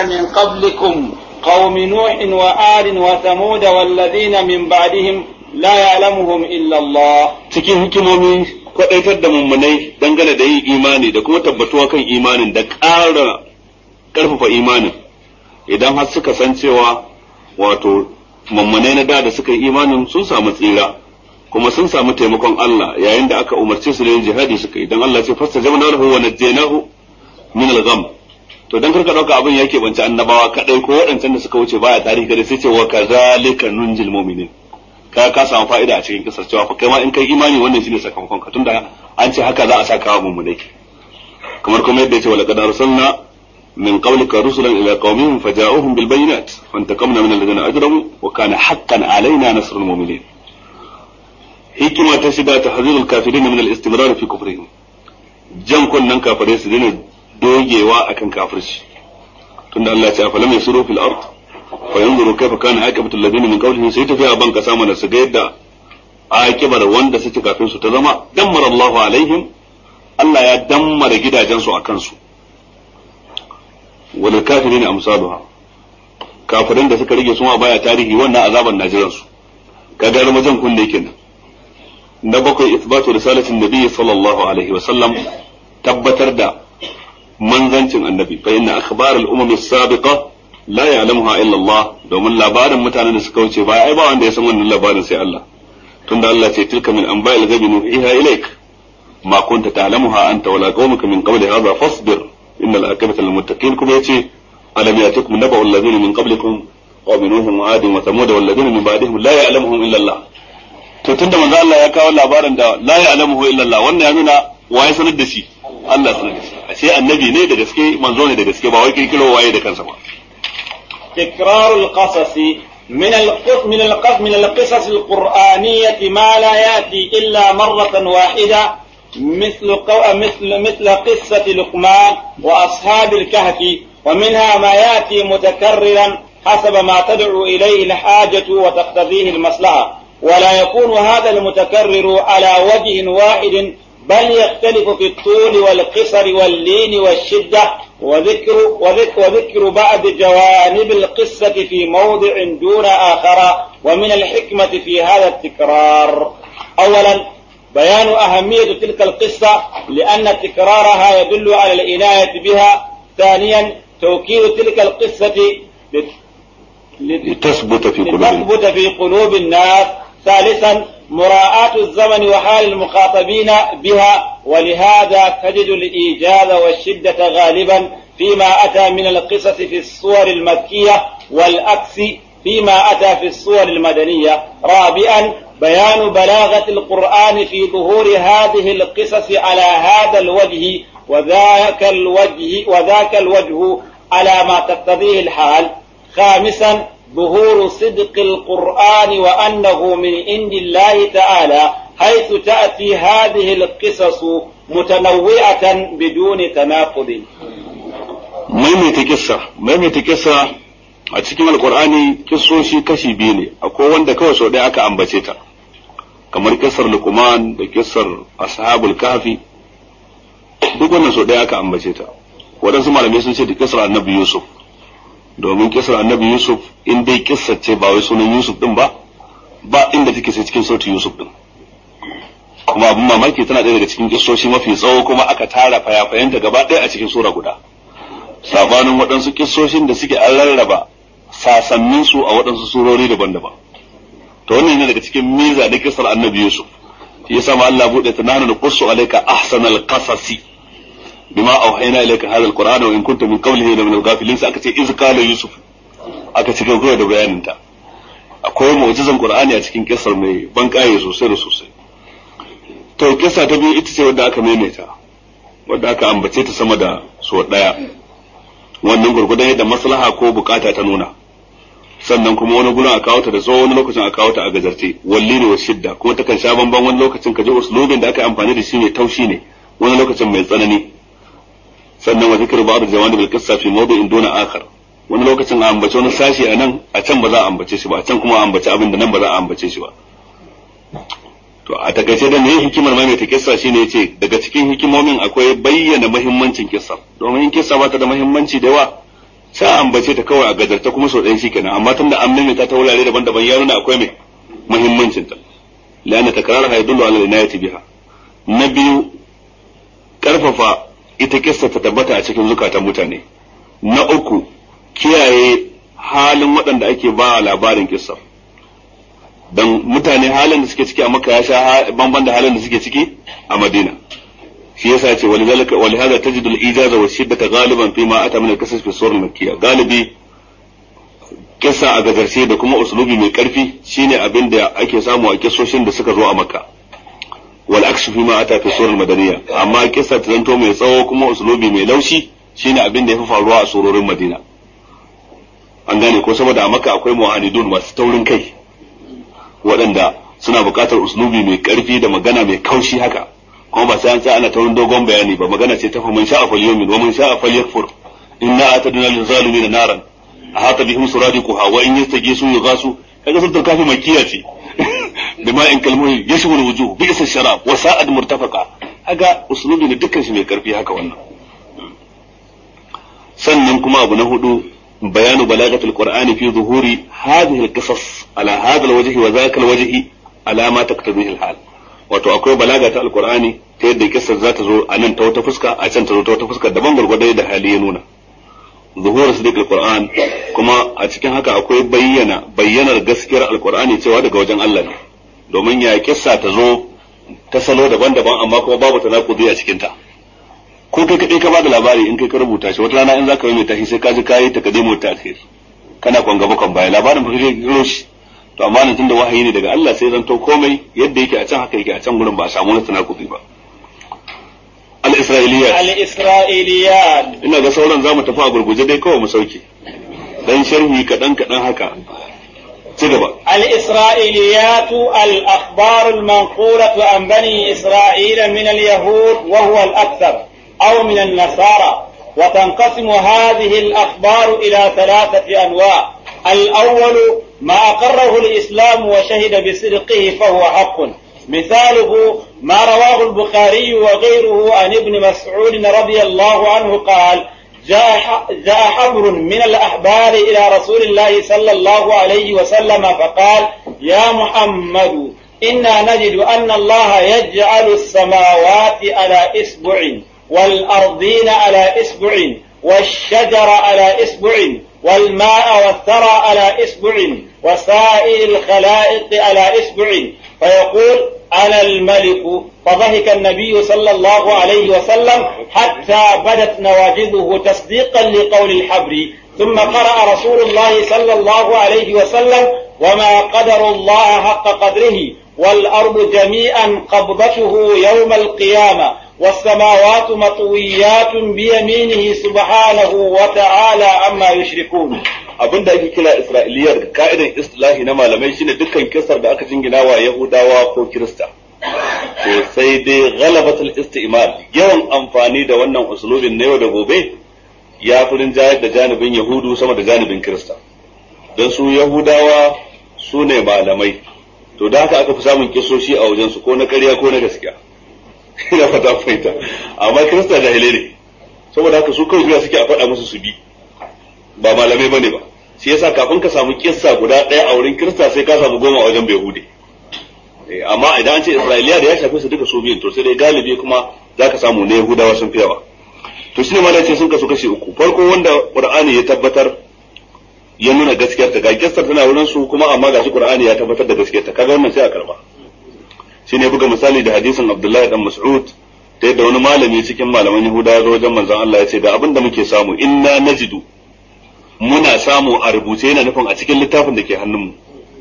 من قبلكم قوم نوح وآل وثمود والذين من بعدهم لا يعلمهم إلا الله cikin hikimomi kwadaitar da mummunai dangane da yin imani da kuma tabbatuwa kan imanin da ƙara ƙarfafa imanin idan har suka san cewa wato mummunai na da da suka yi imanin sun samu tsira kuma sun samu taimakon Allah yayin da aka umarce su da yin jihadi suka yi dan Allah ce fasta jamana lahu wa najjaynahu min al-gham to dan karka dauka abin yake bance annabawa kadai ko waɗancan da suka wuce baya tarihi kada sai ce wa kazalika nunjil mu'minin ka ka samu fa'ida a cikin kisar cewa fa kai ma in kai imani wannan shine sakamakon ka tunda an ce haka za a saka wa mummunai kamar kuma yadda yace wala qad arsalna min qablika rusulan ila qaumihim faja'uhum bil bayyinat fantaqamna min alladhina ajramu wa kana haqqan alaina nasrul mu'minin hikima ta shida tahzirul kafirin min al-istimrar fi kufrihim jan kunnan kafirai su dena dogewa akan kafirci tunda Allah ya ce afalam yasiru fil ard fa yanzuru kayfa kana aqibatu alladhina min qawlihim sai tafiya ban kasa mana su ga yadda aqibar wanda suke kafin su ta zama dammara Allahu alaihim Allah ya dammara gidajen su akan su wal kafirin amsaluha kafirin da suka rage suma baya tarihi wannan azaban najiran su kaga ramajan kunne kenan na bakwai isbatu risalatin nabi sallallahu alaihi wa sallam tabbatar da manzancin annabi fa inna akhbar al-umam as-sabiqa la ya'lamuha illa Allah domin labarin mutanen da suka wuce ba ai ba wanda ya san wannan labarin sai Allah tunda Allah ce tilka min anba'il ghaibi nuhiha ilaik ma kunta ta'lamuha anta wala qaumuka min qabli hadha fasbir innal aqibata lil muttaqin kuma yace alam yatikum naba'u alladhina min qablikum qawmi nuh wa 'ad wa thamud wal ladina min ba'dihim la ya'lamuhum illa Allah to tunda manzo Allah ya kawo labarin da la ya'lamuhu illa Allah wannan ya nuna waye sanar da shi Allah sanar da shi ashe annabi ne da gaske manzo ne da gaske ba wai kirkiro waye da kansa ba تكرار القصص من القص من القص من القصص القرآنية ما لا يأتي إلا مرة واحدة مثل قو... مثل مثل قصة لقمان وأصحاب الكهف ومنها ما يأتي متكررا حسب ما تدعو إليه الحاجة وتقتضيه المصلحة ولا يكون هذا المتكرر على وجه واحد بل يختلف في الطول والقصر واللين والشدة وذكر, وذكر, وذكر بعض جوانب القصة في موضع دون آخر ومن الحكمة في هذا التكرار أولا بيان أهمية تلك القصة لأن تكرارها يدل على العناية بها ثانيا توكيد تلك القصة لتثبت في قلوب لتثبت في قلوب الناس ثالثا مراعاة الزمن وحال المخاطبين بها ولهذا تجد الإيجاز والشدة غالبا فيما أتى من القصص في الصور المكية والأكس فيما أتى في الصور المدنية رابعا بيان بلاغة القرآن في ظهور هذه القصص على هذا الوجه وذاك الوجه وذاك الوجه على ما تقتضيه الحال خامسا ظهور صدق القرآن وأنه من عند الله تعالى حيث تأتي هذه القصص متنوعة بدون تناقض maimaita kissa maimaita kissa a cikin alkur'ani kissoshi kashi biyu ne akwai wanda kawai sau ɗaya aka ambace ta kamar kissar luqman da kissar ashabul kafi duk wannan sau ɗaya aka ambace ta waɗansu malamai sun ce da kissar annabi yusuf domin kissar annabi yusuf in dai kissar ce ba wai sunan yusuf din ba ba inda take sai cikin sautin yusuf din kuma abin mamaki tana ɗaya daga cikin kissoshi mafi tsawo kuma aka tara fayafayanta gaba ɗaya a cikin sura guda sabanin waɗansu kissoshin da suke an rarraba sasannin su a waɗansu surori daban-daban to wannan ne daga cikin miza da kisar annabi yusuf shi yasa ma Allah bude ta nahnu naqussu alayka ahsanal qasasi bima awhayna ilayka hadha alquran wa in kunta min qawlihi la min al-ghafilin sai aka ce iz qala yusuf aka ci gaba da bayanin ta akwai mu'jizan qur'ani a cikin kisar mai ban kaye sosai da sosai to kisa ta biyu ita ce wadda aka maimaita wadda aka ambace ta sama da so daya wannan gurgudan yadda maslaha ko bukata ta nuna sannan kuma wani gurin a kawo ta da tsawo wani lokacin a kawo ta a gajarce walli ne wa shidda kuma takan sha bamban wani lokacin ka ji uslubin da aka yi amfani da shi ne taushi ne wani lokacin mai tsanani sannan wa zikr ba'd jawani bil qissa fi mawdi'in duna akhar wani lokacin a ambace wani sashi a nan a can ba za a ambace shi ba a can kuma a ambace abin da nan ba za a ambace shi ba to a takaice da me hikimar maimaita kissa shine yace daga cikin hikimomin akwai bayyana muhimmancin kissa domin in kissa ba ta da muhimmanci da yawa sai a ambace ta kawai a gajarta kuma sau ɗaya shikenan amma tunda an maimaita ta wurare daban-daban ya nuna akwai mai muhimmancin ta la'anna takrarha yadullu ala al-inayati biha na biyu karfafa ita kissa ta tabbata a cikin zukatan mutane na uku kiyaye halin waɗanda ake ba labarin kissa dan mutane halin da suke ciki a makka ya sha bamban da halin da suke ciki a madina shi yasa ce walidhalika walihadha tajidu al-ijaza wa shiddata ghaliban fi ma ata min al-qisas fi surah al-makkiyya galibi kissa a gajarce da kuma uslubi mai karfi shine abin da ake samu a kissoshin da suka zo a makka wal aksu fi ma ata fi surah al-madaniyya amma kissa ta zanto mai tsawo kuma uslubi mai laushi shine abin da ya fi faruwa a surorin madina an gane ko saboda a makka akwai mu'anidun masu taurin kai waɗanda suna buƙatar uslubi mai ƙarfi da magana mai kaushi haka kuma ba sai an tsaya ana ta wani dogon bayani ba magana ce ta fa man sha'a falyumin wa man sha'a falyakfur inna atadna lil zalimin naran ahata bihim suradiquha wa in yastagisu yughasu kaga sun kafi makiya ce bima in kalmuhi yashmul wujuh bi isa sharab wa sa'ad murtafaqa kaga uslubi ne dukkan shi mai ƙarfi haka wannan sannan kuma abu na hudu بيان بلاغة القرآن في ظهور هذه القصص على هذا الوجه وذاك الوجه على ما تقتضيه الحال wato akwai balaga ta alkur'ani ta yadda kissar za ta zo a nan ta wata fuska a can ta zo ta wata fuska daban gwargwadon da hali ya nuna zuhur sadiq alquran kuma a cikin haka akwai bayyana bayyanar gaskiyar alkur'ani cewa daga wajen Allah ne domin ya kissa ta zo ta salo daban-daban amma kuma babu tanakudi a cikin ta ko kai kadai ka bada labari in kai ka rubuta shi wata rana in zaka mai tashi sai ka ji kayi takadimu ta akhir kana kon gaba kon baya labarin fa kai kiro shi to amma nan tunda wahayi ne daga Allah sai zanto komai yadda yake a can haka yake a can gurin ba a samu wani tanakubi ba al isra'iliyat al isra'iliyat ina ga sauran zamu tafi a gurguje dai kawai mu sauke dan sharhi kadan kadan haka ci gaba الإسرائيليات الأخبار المنقولة عن بني إسرائيل من اليهود وهو الأكثر أو من النصارى وتنقسم هذه الأخبار إلى ثلاثة أنواع الأول ما أقره الإسلام وشهد بصدقه فهو حق مثاله ما رواه البخاري وغيره عن ابن مسعود رضي الله عنه قال جاء جاء حبر من الأحبار إلى رسول الله صلى الله عليه وسلم فقال يا محمد إنا نجد أن الله يجعل السماوات على إسبع والأرضين على إسبع والشجر على إسبع والماء والثرى على إسبع وسائر الخلائق على إسبع فيقول أنا الملك فضحك النبي صلى الله عليه وسلم حتى بدت نواجذه تصديقا لقول الحبر ثم قرأ رسول الله صلى الله عليه وسلم وما قدر الله حق قدره والأرض جميعا قبضته يوم القيامة والسماوات مطويات بيمينه سبحانه وتعالى عما يشركون abin da ake kira Isra'iliyar da ka'idan istilahi na malamai shine dukkan kisar da aka jingina wa Yahudawa ko Kirista. To sai dai ghalabatul isti'mal yawan amfani da wannan usulubin na yau da gobe ya fi rinjayar da janibin Yahudu sama da janibin Kirista. Don su Yahudawa su ne malamai, to da haka aka fi samun kisoshi a wajensu ko na ƙarya ko na gaskiya. Ina fata fahimta. Amma Kirista jahilai ne, saboda haka su kawai suke a faɗa musu su bi. ba malamai bane ba shi yasa kafin ka samu kissa guda ɗaya a wurin kirista sai ka samu goma a wajen behude amma idan an ce isra'iliya da ya shafi su duka su biyun to sai dai galibi kuma za ka samu na yahudawa sun fi yawa to shine ma ce sun kasu kashi uku farko wanda qur'ani ya tabbatar ya nuna gaskiyar ta ga kissar tana wurin su kuma amma gashi qur'ani ya tabbatar da gaskiyar ta kaga wannan sai a karba shine buga misali da hadisin abdullahi dan mas'ud ta yadda wani malami cikin malaman yahudawa zo wajen manzon Allah ya ce ga abin da muke samu inna najidu muna samu a rubuce yana nufin a cikin littafin da ke hannunmu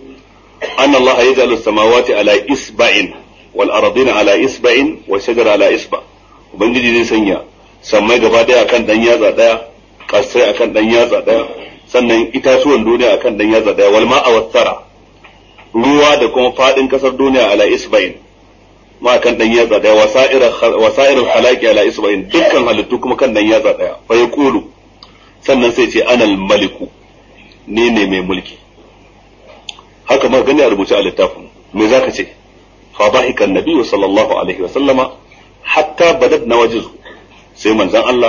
anna Allah ya ja'alu samawati ala isba'in wal ardina ala isba'in wa shajara ala isba ubangiji zai sanya sammai gaba daya akan dan yatsa daya kasai akan dan yatsa daya sannan itatuwan duniya akan dan yatsa daya wal ma'a wassara ruwa da kuma fadin kasar duniya ala isba'in ma kan dan yatsa daya wasa'ir wasa'ir khalaqi ala isba'in dukkan halittu kuma kan dan yatsa daya fa yaqulu sannan sai ce anal maliku ni ne mai mulki haka ma gani a rubuce a littafin me zaka ce fa bahika annabi sallallahu alaihi wa sallama hatta badat nawajizu sai manzon Allah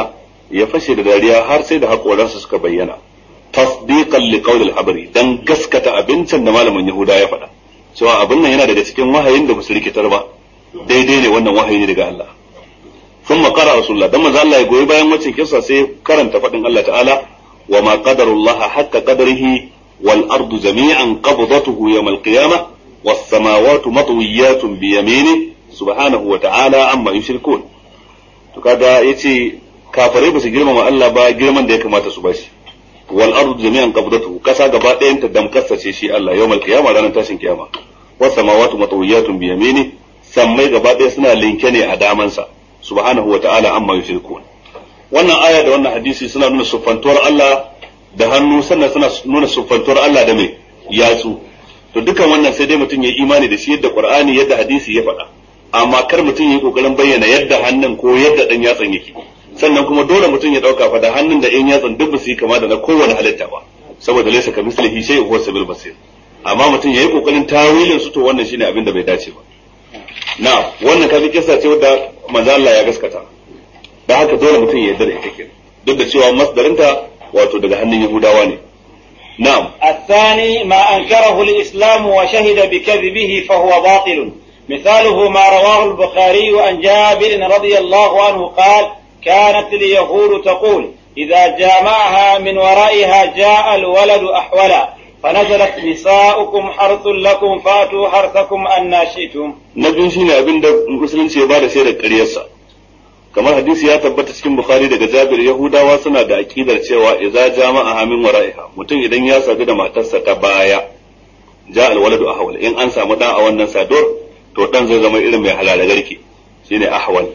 ya fashe da dariya har sai da haƙoransa suka bayyana tasdiqan li qawli al-habari dan gaskata abincin da malamin yahuda ya faɗa cewa abin nan yana daga cikin wahayin da basu rikitar ba daidai ne wannan wahayi ne daga Allah ثم قرأ رسول الله دم الله يقول bayan wacce kisa sai karanta faɗin Allah ta'ala wa ma qadarullah haqqa qadrihi wal ardu jami'an qabdatuhu yawm al qiyamah was samawati matwiyatun bi yaminihi subhanahu wa ta'ala amma yushrikun to kaga yace kafirai ba su girmama Allah ba girman da ya kamata su bashi wal ardu jami'an qabdatuhu kasa gaba ɗayan ta damkasa ce shi Allah yawmal qiyama ranar tashin kiyama was samawati matwiyatun bi yamini sammai gaba ɗaya suna linke ne a damansa subhanahu wa ta'ala amma yushrikun wannan aya da wannan hadisi suna nuna siffantuwar Allah da hannu sannan suna nuna siffantuwar Allah da mai yatsu to dukan wannan sai dai mutum ya imani da shi yadda Qur'ani yadda hadisi ya faɗa amma kar mutum ya yi kokarin bayyana yadda hannun ko yadda dan yatsan yake sannan kuma dole mutum ya dauka fa da hannun da ɗan yatsan duk ba su yi kama da na kowane halitta ba saboda laysa ka mislihi shay huwa sabil basir amma mutum ya yi kokarin tawilin su to wannan shine abin da bai dace ba na wannan kafi kissa ce wadda manzo Allah ya gaskata da haka dole mutum ya yarda da ita kenan duk da cewa masdarinta wato daga hannun Yahudawa ne na'am الثاني ما أنكره الإسلام وشهد بكذبه فهو باطل مثاله ما رواه البخاري عن جابر رضي الله عنه قال كانت اليهود تقول إذا جامعها من ورائها جاء الولد أحولا فنزلت نساؤكم حرث لكم فاتوا حرثكم أن شئتم na biyu shine abin da musulunci ya bada shaidar ƙaryarsa kamar hadisi ya tabbata cikin bukhari daga jabir yahudawa suna da aqidar cewa idza jama'a hamin wara'iha mutum idan ya sadu da matarsa ta baya ja alwaladu ahwal in an samu dan a wannan sador to dan zai zama irin mai halala garke shine ahwal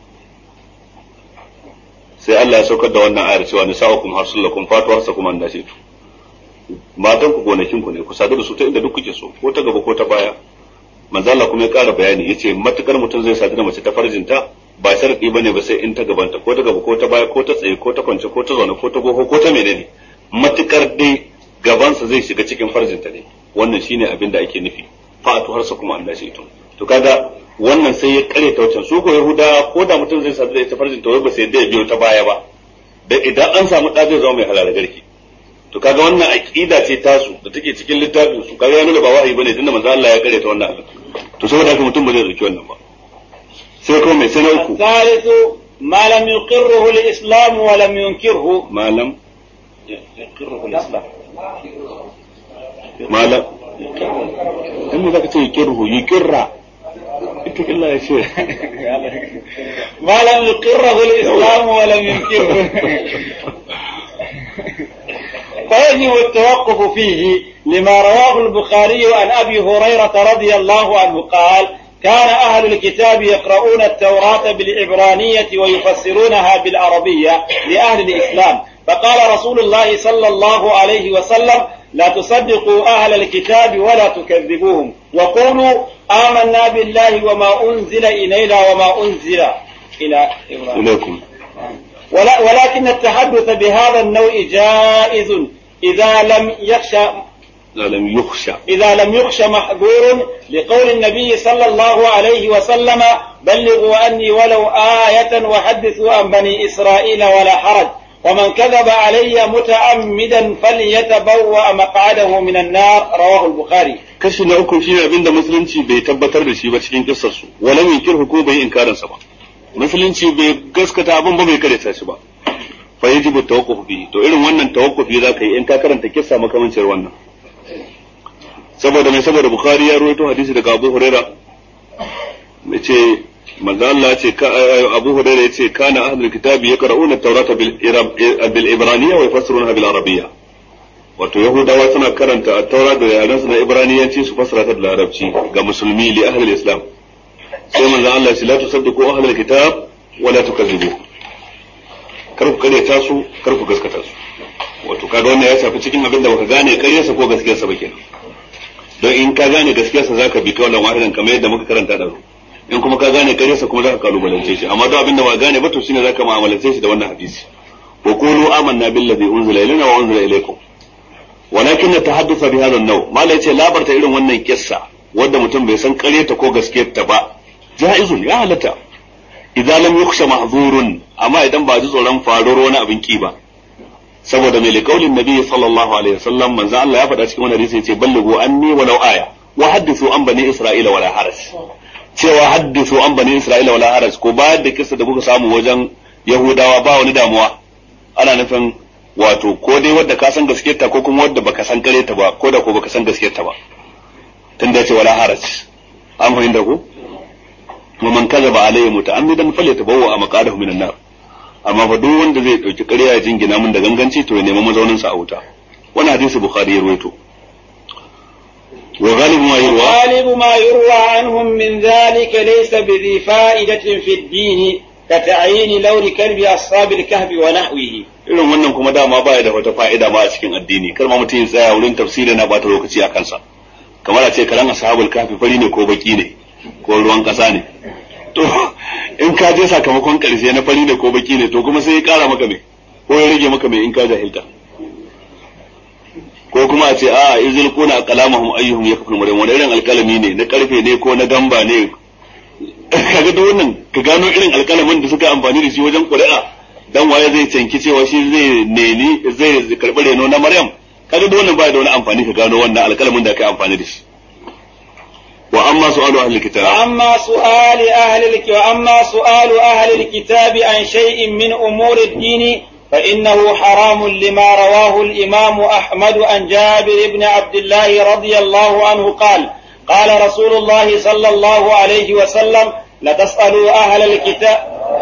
sai Allah ya saukar da wannan ayar cewa nisa'ukum harsulakum fatu harsakum an dashitu matan ku gonakin ku ne ku sadu da su ta inda duk kuke so ko ta gaba ko ta baya manzo Allah kuma ya ƙara bayani yace matukar mutum zai sadu da mace ta farjinta ba sharadi bane ba sai in ta gabanta ko ta gaba ko ta baya ko ta tsaye ko ta kwance ko ta zaune ko ta goho ko ta menene matukar dai gabansa zai shiga cikin farjinta ne wannan shine abin da ake nufi fa'atu harsa kuma Allah shi to kaga wannan sai ya kare ta wancan su ko yahuda ko da mutum zai sadu da ita farjinta wai ba sai da ya biyo ta baya ba da idan an samu da zai zama mai halala garki to kaga wannan aqida ce tasu da take cikin littafin su kaga ya nuna ba wahayi bane tunda manzo Allah ya kare ta wannan abin to saboda haka mutum ba zai dauki wannan ba sai kuma mai sai na uku الثالث ما لم يقره الإسلام ولم ينكره malam يقره الإسلام malam in mu zaka ce yukirhu yukirra ita illa ya ce ما لم يقره الإسلام ولم ينكره فيجب التوقف فيه لما رواه البخاري عن أبي هريرة رضي الله عنه قال كان أهل الكتاب يقرؤون التوراة بالعبرانية ويفسرونها بالعربية لأهل الإسلام فقال رسول الله صلى الله عليه وسلم لا تصدقوا أهل الكتاب ولا تكذبوهم وقولوا آمنا بالله وما أنزل إلينا وما أنزل إلى إبراهيم ilaikum ولا ولكن التحدث بهذا النوع جائز إذا لم يخشى la lam yukhsha إذا لم يخش محظور لقول النبي صلى الله عليه وسلم بلغوا عني ولو آية وحدثوا عن بني إسرائيل ولا حرج ومن كذب علي متعمدا فليتبوأ مقعده من النار رواه البخاري kashi na uku shine abinda musulunci bai tabbatar da shi ba cikin kissar su walam yunkirhu ko bai inkarin sa ba musulunci bai gaskata abin ba bai karanta shi ba fa yajibu tawaqquf bihi to irin wannan tawaqqufi za ka yi in ka karanta kissa makamancin wannan saboda mai saboda bukhari ya rawaito hadisi daga abu huraira yace manzo Allah ya ce ka abu huraira yace kana ahlul kitabi yaqra'una at-taurata bil irab- bil ibraniyya wa yafassirunaha bil arabiyya wato yahudawa suna karanta at-taura da yaran su na ibraniyanci su fassara ta da larabci ga musulmi li ahli islam sai manzo Allah ya ce la tusaddiqu ahlul kitab wa la tukazzibu kar ku karyata su kar ku gaskata su wato kaga wannan ya shafi cikin abin da baka gane karyarsa ko gaskiyarsa ba kenan don in ka gane gaskiyarsa zaka bi kaulan wahidan kamar yadda muka karanta da in kuma ka gane karyarsa kuma zaka kalubalance shi amma don abin da ba gane ba to shine zaka mu'amalance shi da wannan hadisi wa qulu amanna billazi unzila ilaina wa unzila ilaykum walakin tahaddatha bi hadha an-naw malai ce labarta irin wannan kissa wanda mutum bai san karyarta ko gaskiyarta ba jaizun ya halatta idan lam yukhsha mahzurun amma idan ba ji tsoron faruwar wani abin ki ba saboda mai liqaulin nabi sallallahu alaihi wasallam manzo Allah ya faɗa cikin wani hadisi yace ballighu anni walau aya wa haddithu an bani isra'ila wala haraj cewa haddithu an bani isra'ila wala haraj ko bayar da kissa da kuka samu wajen yahudawa ba wani damuwa ana nufin wato ko dai wadda ka san gaskiyarta ko kuma wadda baka san kare ta ba ko da ko baka san gaskiyarta ba tunda yace wala haraj an fahimta ko wa man kazaba alayhi muta'ammidan falyatabawwa maqadahu minan nar amma fa duk wanda zai dauki ƙarya ya jingina mun da ganganci to ya nemi mazaunin sa a wuta wannan hadisi bukhari ya rawaito wa ghalibu ma yurwa غالب ما يروى عنهم من ذلك ليس بذي فائدة في الدين كتعيين لون كلب أصحاب الكهف ونحوه irin wannan kuma dama baya da wata fa'ida ma a cikin addini kar ma mutum ya tsaya wurin tafsiri na bata lokaci a kansa kamar a ce karan ashabul kafi fari ne ko baki ne ko ruwan kasa ne to in ka je sakamakon karshe na fari ne ko baki ne to kuma sai ya kara maka me ko ya rage maka me in ka jahilta ko kuma a ce a izil kuna qalamahum ayyuhum yakfur maryam wani irin alkalami ne na karfe ne ko na gamba ne kaga da wannan ka gano irin alkalamin da suka amfani da shi wajen ƙuri'a dan waye zai canki cewa shi zai neni zai karɓi reno na maryam kaga da wannan ba da wani amfani ka gano wannan alkalamin da aka amfani da shi wa amma su'alu ahli kitab وأما سؤال أهل الك... وأما سؤال أهل الكتاب عن شيء من أمور الدين فإنه حرام لما رواه الإمام أحمد عن جابر بن عبد الله رضي الله عنه قال قال رسول الله صلى الله عليه وسلم لتسألوا أهل الكتاب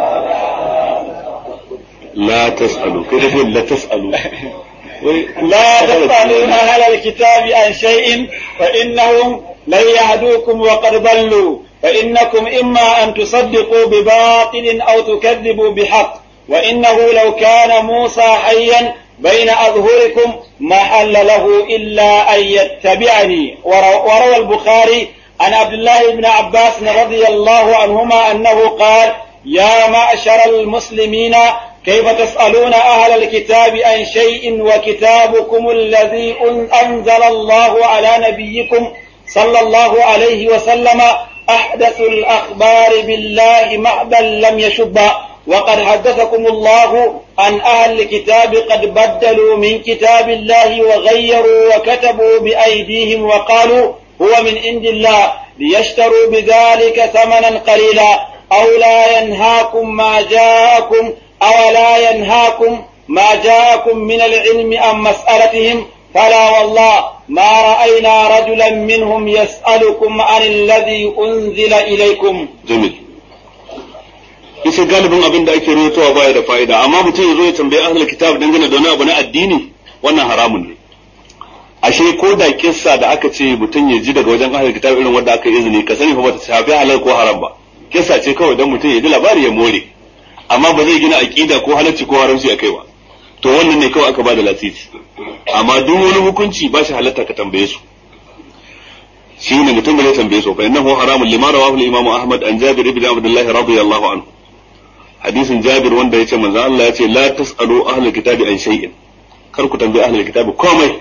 la tas'alu kai da la tas'alu لا تسألوا أهل الكتاب عن شيء فإنهم لن يهدوكم وقد ضلوا فإنكم إما أن تصدقوا بباطل أو تكذبوا بحق وإنه لو كان موسى حيا بين أظهركم ما حل له إلا أن يتبعني ورو- وروى البخاري عن عبد الله بن عباس رضي الله عنهما أنه قال يا معشر المسلمين كيف تسألون أهل الكتاب عن شيء وكتابكم الذي أنزل الله على نبيكم صلى الله عليه وسلم أحدث الأخبار بالله معدا لم يشب وقد حدثكم الله عن أهل الكتاب قد بدلوا من كتاب الله وغيروا وكتبوا بأيديهم وقالوا هو من عند الله ليشتروا بذلك ثمنا قليلا أو لا ينهاكم ما جاءكم أو لا ينهاكم ما جاءكم من العلم عن مسألتهم فلا والله ما رأينا رجلا منهم يسألكم عن الذي أنزل إليكم jamil isa galibin abin da ake rawaitowa baya da fa'ida amma mutum ya zo ya tambayi ahlul kitab dangane da wani abu na addini wannan haramun ne ashe ko da kissa da aka ce mutum ya ji daga wajen ahlul kitab irin wanda aka yi izini ka sani fa bata shafi halal ko haram ba kissa ce kawai dan mutum ya ji labari ya more amma ba zai gina aqida ko halacci ko haramci akai ba to wannan ne kawai aka bada lasisi amma duk wani hukunci ba shi halatta ka tambaye su shi ne mutum da zai tambaye su fa innahu haramun lima rawahu al-imam Ahmad an Jabir ibn Abdullah radiyallahu anhu hadisin Jabir wanda yace manzo Allah yace la tasalu ahlul kitabi an shay'in kar ku tambaye ahlul kitabi komai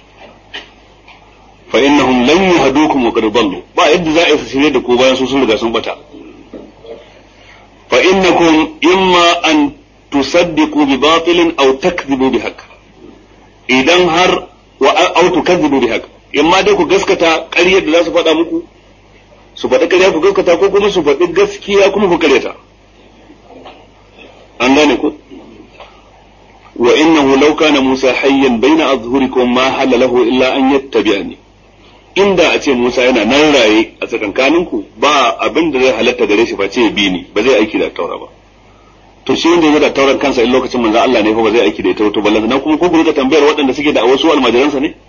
fa innahum lan yahdukum wa qad dallu ba yadda za a yi shirye da ku bayan su sun riga sun bata fa innakum imma an tusaddiqu bi batilin aw takdhibu bi haqq idan har wa aw tukadhibu bi haqq imma dai ku gaskata ƙaryar da za su faɗa muku su faɗi ƙarya ku gaskata ko kuma su faɗi gaskiya kuma ku ƙaryata an gane ku wa innahu law kana Musa hayyan baina azhurikum ma halla lahu illa an yattabi'ani inda a ce Musa yana nan raye a tsakankaninku ba abin da zai halatta gare shi face ya bi ni ba zai aiki da taura ba to shi wanda ya da tauran kansa in lokacin manzo Allah ne fa ba zai aiki da ita to ballan na kuma ko ku rika tambayar waɗanda suke da wasu almajiransa ne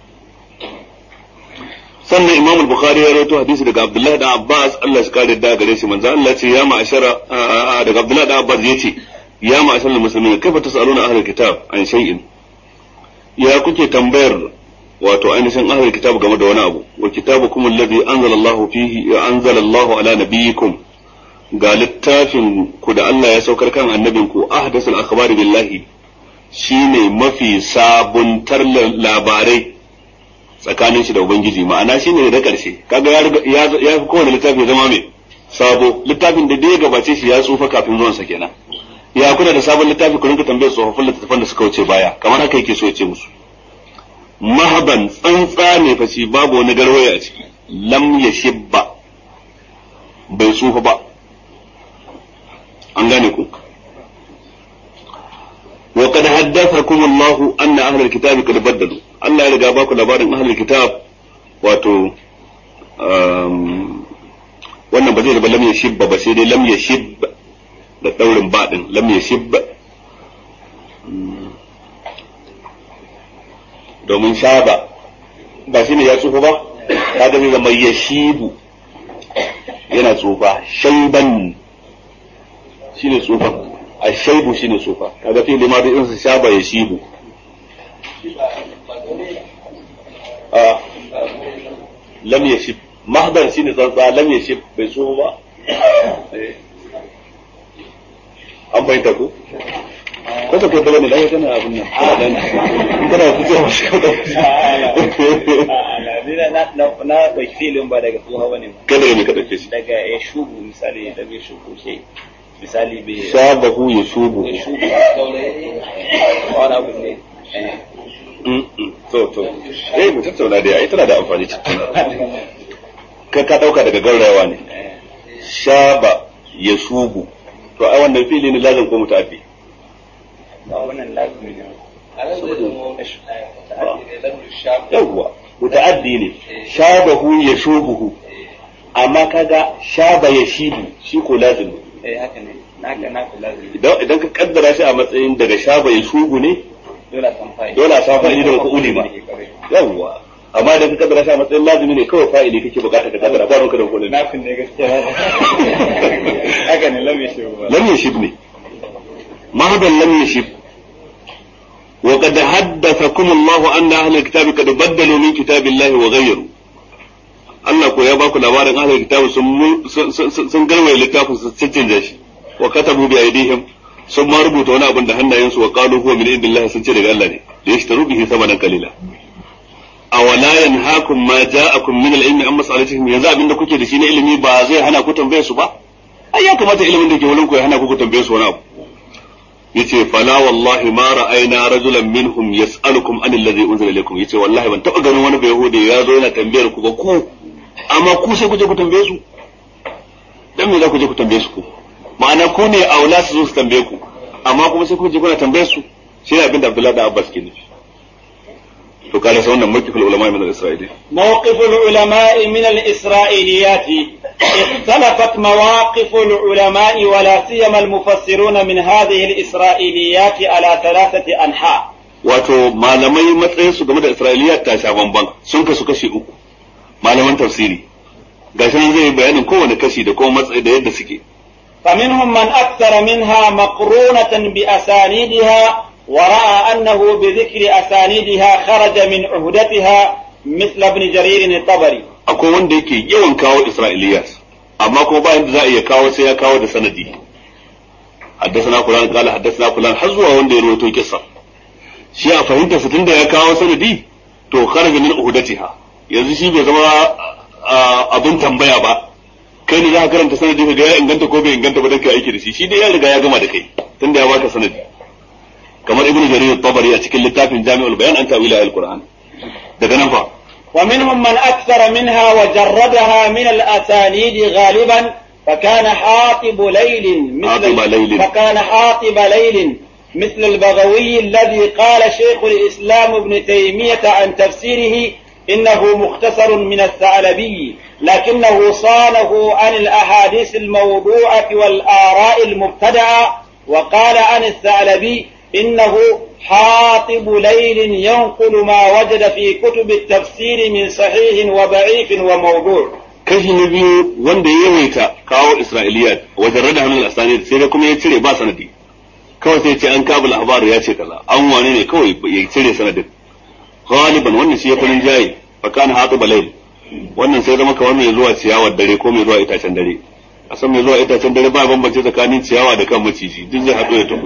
sannan imam al-bukhari ya rawaito hadisi daga abdullahi da abbas Allah shi kare da gare shi manzo Allah ce ya ma'ashara daga abdullahi da abbas yace ya ma'ashara muslimin kaifa tasaluna ahlul kitab an shay'in ya kuke tambayar wato ainihin ahlul kitab game da wani abu wa kitabukum alladhi anzala Allah fihi anzala Allah ala nabiyikum ga littafin ku da Allah ya saukar kan annabinku ahdathul akhbari billahi shine mafi sabuntar labarai tsakanin shi da ubangiji ma'ana shine da karshe kaga ya ya fi kowane littafi zama mai sabo littafin da dai gabace shi ya tsufa kafin zuwan sa kenan ya kuna da sabon littafi ku rinka tambayar tsofaffin littattafan da suka wuce baya kamar haka yake so ya ce musu mahaban tsantsa ne fa shi babu wani garwaya a ciki lam yashibba bai tsufa ba an gane ku وقد حدثكم الله أن أهل الكتاب قد بدلوا الله يرجع باكو labarin أهل الكتاب wato wannan ba zai zama lam yashibba ba sai dai lam yashib da daurin baɗin lam yashib domin shaba ba shine ya tsufa ba kaga zai zama yashibu yana tsufa shaiban shine tsufa ashaibu shine tsufa kaga fi limadi in su shaba yashibu a lam yashib mahdar shine tsantsa lam yashib bai tsufa ba an bayyana ku ko ta kai bane lai kana abin nan kana fito shi na na na bai filin ba daga tsoha bane ba kada ne ka dauke shi daga ya shubu misali da bai shubu shi misali bai shabahu yashubu ya shubu wani abu ne to to eh mu tattauna dai ai tana da amfani ka ka dauka daga gaurayawa ne shaba yashubu to ai wannan fili ne lazim ko mutaaddi ba wannan lazumi ne yawwa mutaaddi ne shabahu yashubuhu amma kaga shaba yashibu shi ko lazim eh haka ne naka naka lazumi idan idan ka kaddara shi a matsayin daga shaba yashubu ne dole a san fa'ida dole a sa fa'ili da mafa'uli ma yawwa amma idan ka kaddara shi a matsayin lazimi ne kawai fa'ili kake bukata ka kaddara ba ruwanka da kullun nafin ne gaskiya haka ne lam yashu ba لم يشب ne مهدا لم يشب وقد حدثكم الله أن أهل الكتاب قد بدلوا من كتاب الله وغيروا Allah ko ya baku labarin ahlul kitab sun sun garwaye littafin su cancanta shi wa katabu bi aidihim sun ma rubuta wani abin da hannayensu wa qalu huwa min indillahi sun ce daga Allah ne da yashtaru bihi samanan qalila awala yanhaakum ma ja'akum min al-ilmi amma sa'alatihim yanzu abinda kuke da shi na ilimi ba zai hana ku tambaye su ba ai ya kamata ilimin da ke wurin ku ya hana ku ku tambaye su wani abu yace fala wallahi ma ra'ayna rajulan minhum yas'alukum an alladhi unzila ilaykum yace wallahi ban taba ganin wani bayahudi ya zo yana tambayar ku ba ku amma ku sai ku je ku tambaye su dan me za ku je ku tambaye su ku ma'ana ku ne aula su zo su tambaye ku amma kuma sai ku je kuna tambaye su shi ne abin da Abdullahi da Abbas ke nufi to kada sai wannan mulkul ulama min al-isra'ili موقف العلماء من الإسرائيليات اختلفت مواقف العلماء ولا سيما المفسرون من هذه الإسرائيليات على ثلاثة أنحاء wato malamai matsayin su game da isra'iliya ta sha bamban sun kasu kashi uku malaman tafsiri gashi nan zai yi bayanin kowane kashi da kuma matsayi da yadda suke فمنهم من أكثر منها مقرونة بأسانيدها ورأى أنه بذكر أسانيدها خرج من عهدتها مثل ابن جرير الطبري akwai wanda yake yawan kawo isra'iliyat amma kuma bayan da za a iya kawo sai ya kawo da sanadi haddasa fulan kala haddasa fulan har zuwa wanda ya rawaito kissa shi a fahimta su tunda ya kawo sanadi to kharaja min uhudatiha yanzu shi bai zama abin tambaya ba kai ne za ka karanta sanadi ka ga ya inganta ko bai inganta ba dan kai aiki da shi shi dai ya riga ya gama da kai tunda ya baka sanadi kamar ibnu jarir at-tabari a cikin littafin jami'ul bayan an ta'wila al-qur'an daga nan fa ومنهم من أكثر منها وجردها من الأسانيد غالبا فكان حاطب ليل مثل حاطب ليل. فكان حاطب ليل مثل البغوي الذي قال شيخ الإسلام ابن تيمية عن تفسيره إنه مختصر من الثعلبي لكنه صانه عن الأحاديث الموضوعة والآراء المبتدعة وقال عن الثعلبي إنه حاطب ليل ينقل ما وجد في كتب التفسير من صحيح وضعيف وموضوع kashi na biyu wanda ya yawaita kawo isra'iliyat wajen rada hannun asani sai da kuma ya cire ba sanadi kawai sai ce an kabul ahbar ya ce kaza an wane ne kawai ya cire sanadin galiban wannan shi ya farin jayi fa kana hatu balayl wannan sai zama kamar mai zuwa ciyawar dare ko mai zuwa itacen dare a san mai zuwa itacen dare ba bambance tsakanin ciyawa da kan maciji duk zai haɗu ya tafi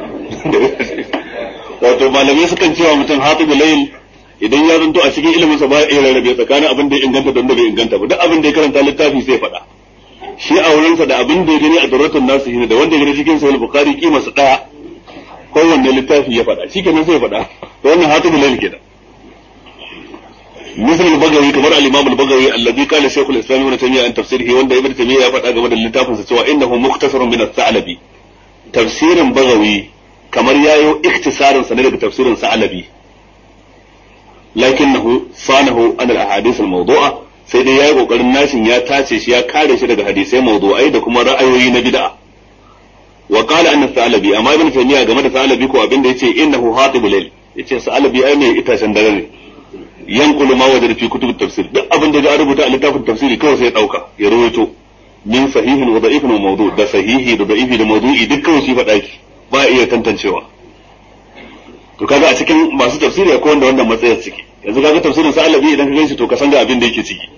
wato malamai sukan cewa mutum hatu balayl idan ya zanto a cikin ilimin sa ba ya iya rarrabe tsakanin abin da ya inganta da wanda bai inganta ba duk abin da ya karanta littafi sai faɗa shi a wurinsa da abin da ya gani a daratun nasu shine da wanda ya gani cikin sahih bukhari kima su daya kowanne littafi ya faɗa shikenan sai ya faɗa to wannan hatibu lail kenan مثل البغوي كما الامام البغوي الذي قال شيخ الاسلام ابن تيميه عن تفسيره وان ابن تيميه ya faɗa game da littafin sa cewa innahu mukhtasarun min al-thalabi tafsirin bagawi kamar yayo ikhtisarin sa ne daga tafsirin sa'alabi lakinnahu sanahu an al-ahadith al-mawdu'a sai dai yayi kokarin nashin ya tace shi ya kare shi daga hadisai mawdu'ai da kuma ra'ayoyi na bid'a wa qala anna sa'alabi amma ibn taymiya game da sa'alabi ko abinda yace innahu hatibul layl yace sa'alabi ai mai itacen dare ne yanqulu ma wajada fi kutub tafsir duk abin da ya rubuta a littafin tafsiri kawai sai ya dauka ya rawaito min sahihin wa da'ifin wa mawdu da sahihi da da'ifi da mawdu'i duk kawai shi faɗa ki ba iya tantancewa to kaga a cikin masu tafsiri akwai wanda wannan matsayar ciki yanzu kaga tafsirin sa alabi idan ka ganshi to ka san ga abin da yake ciki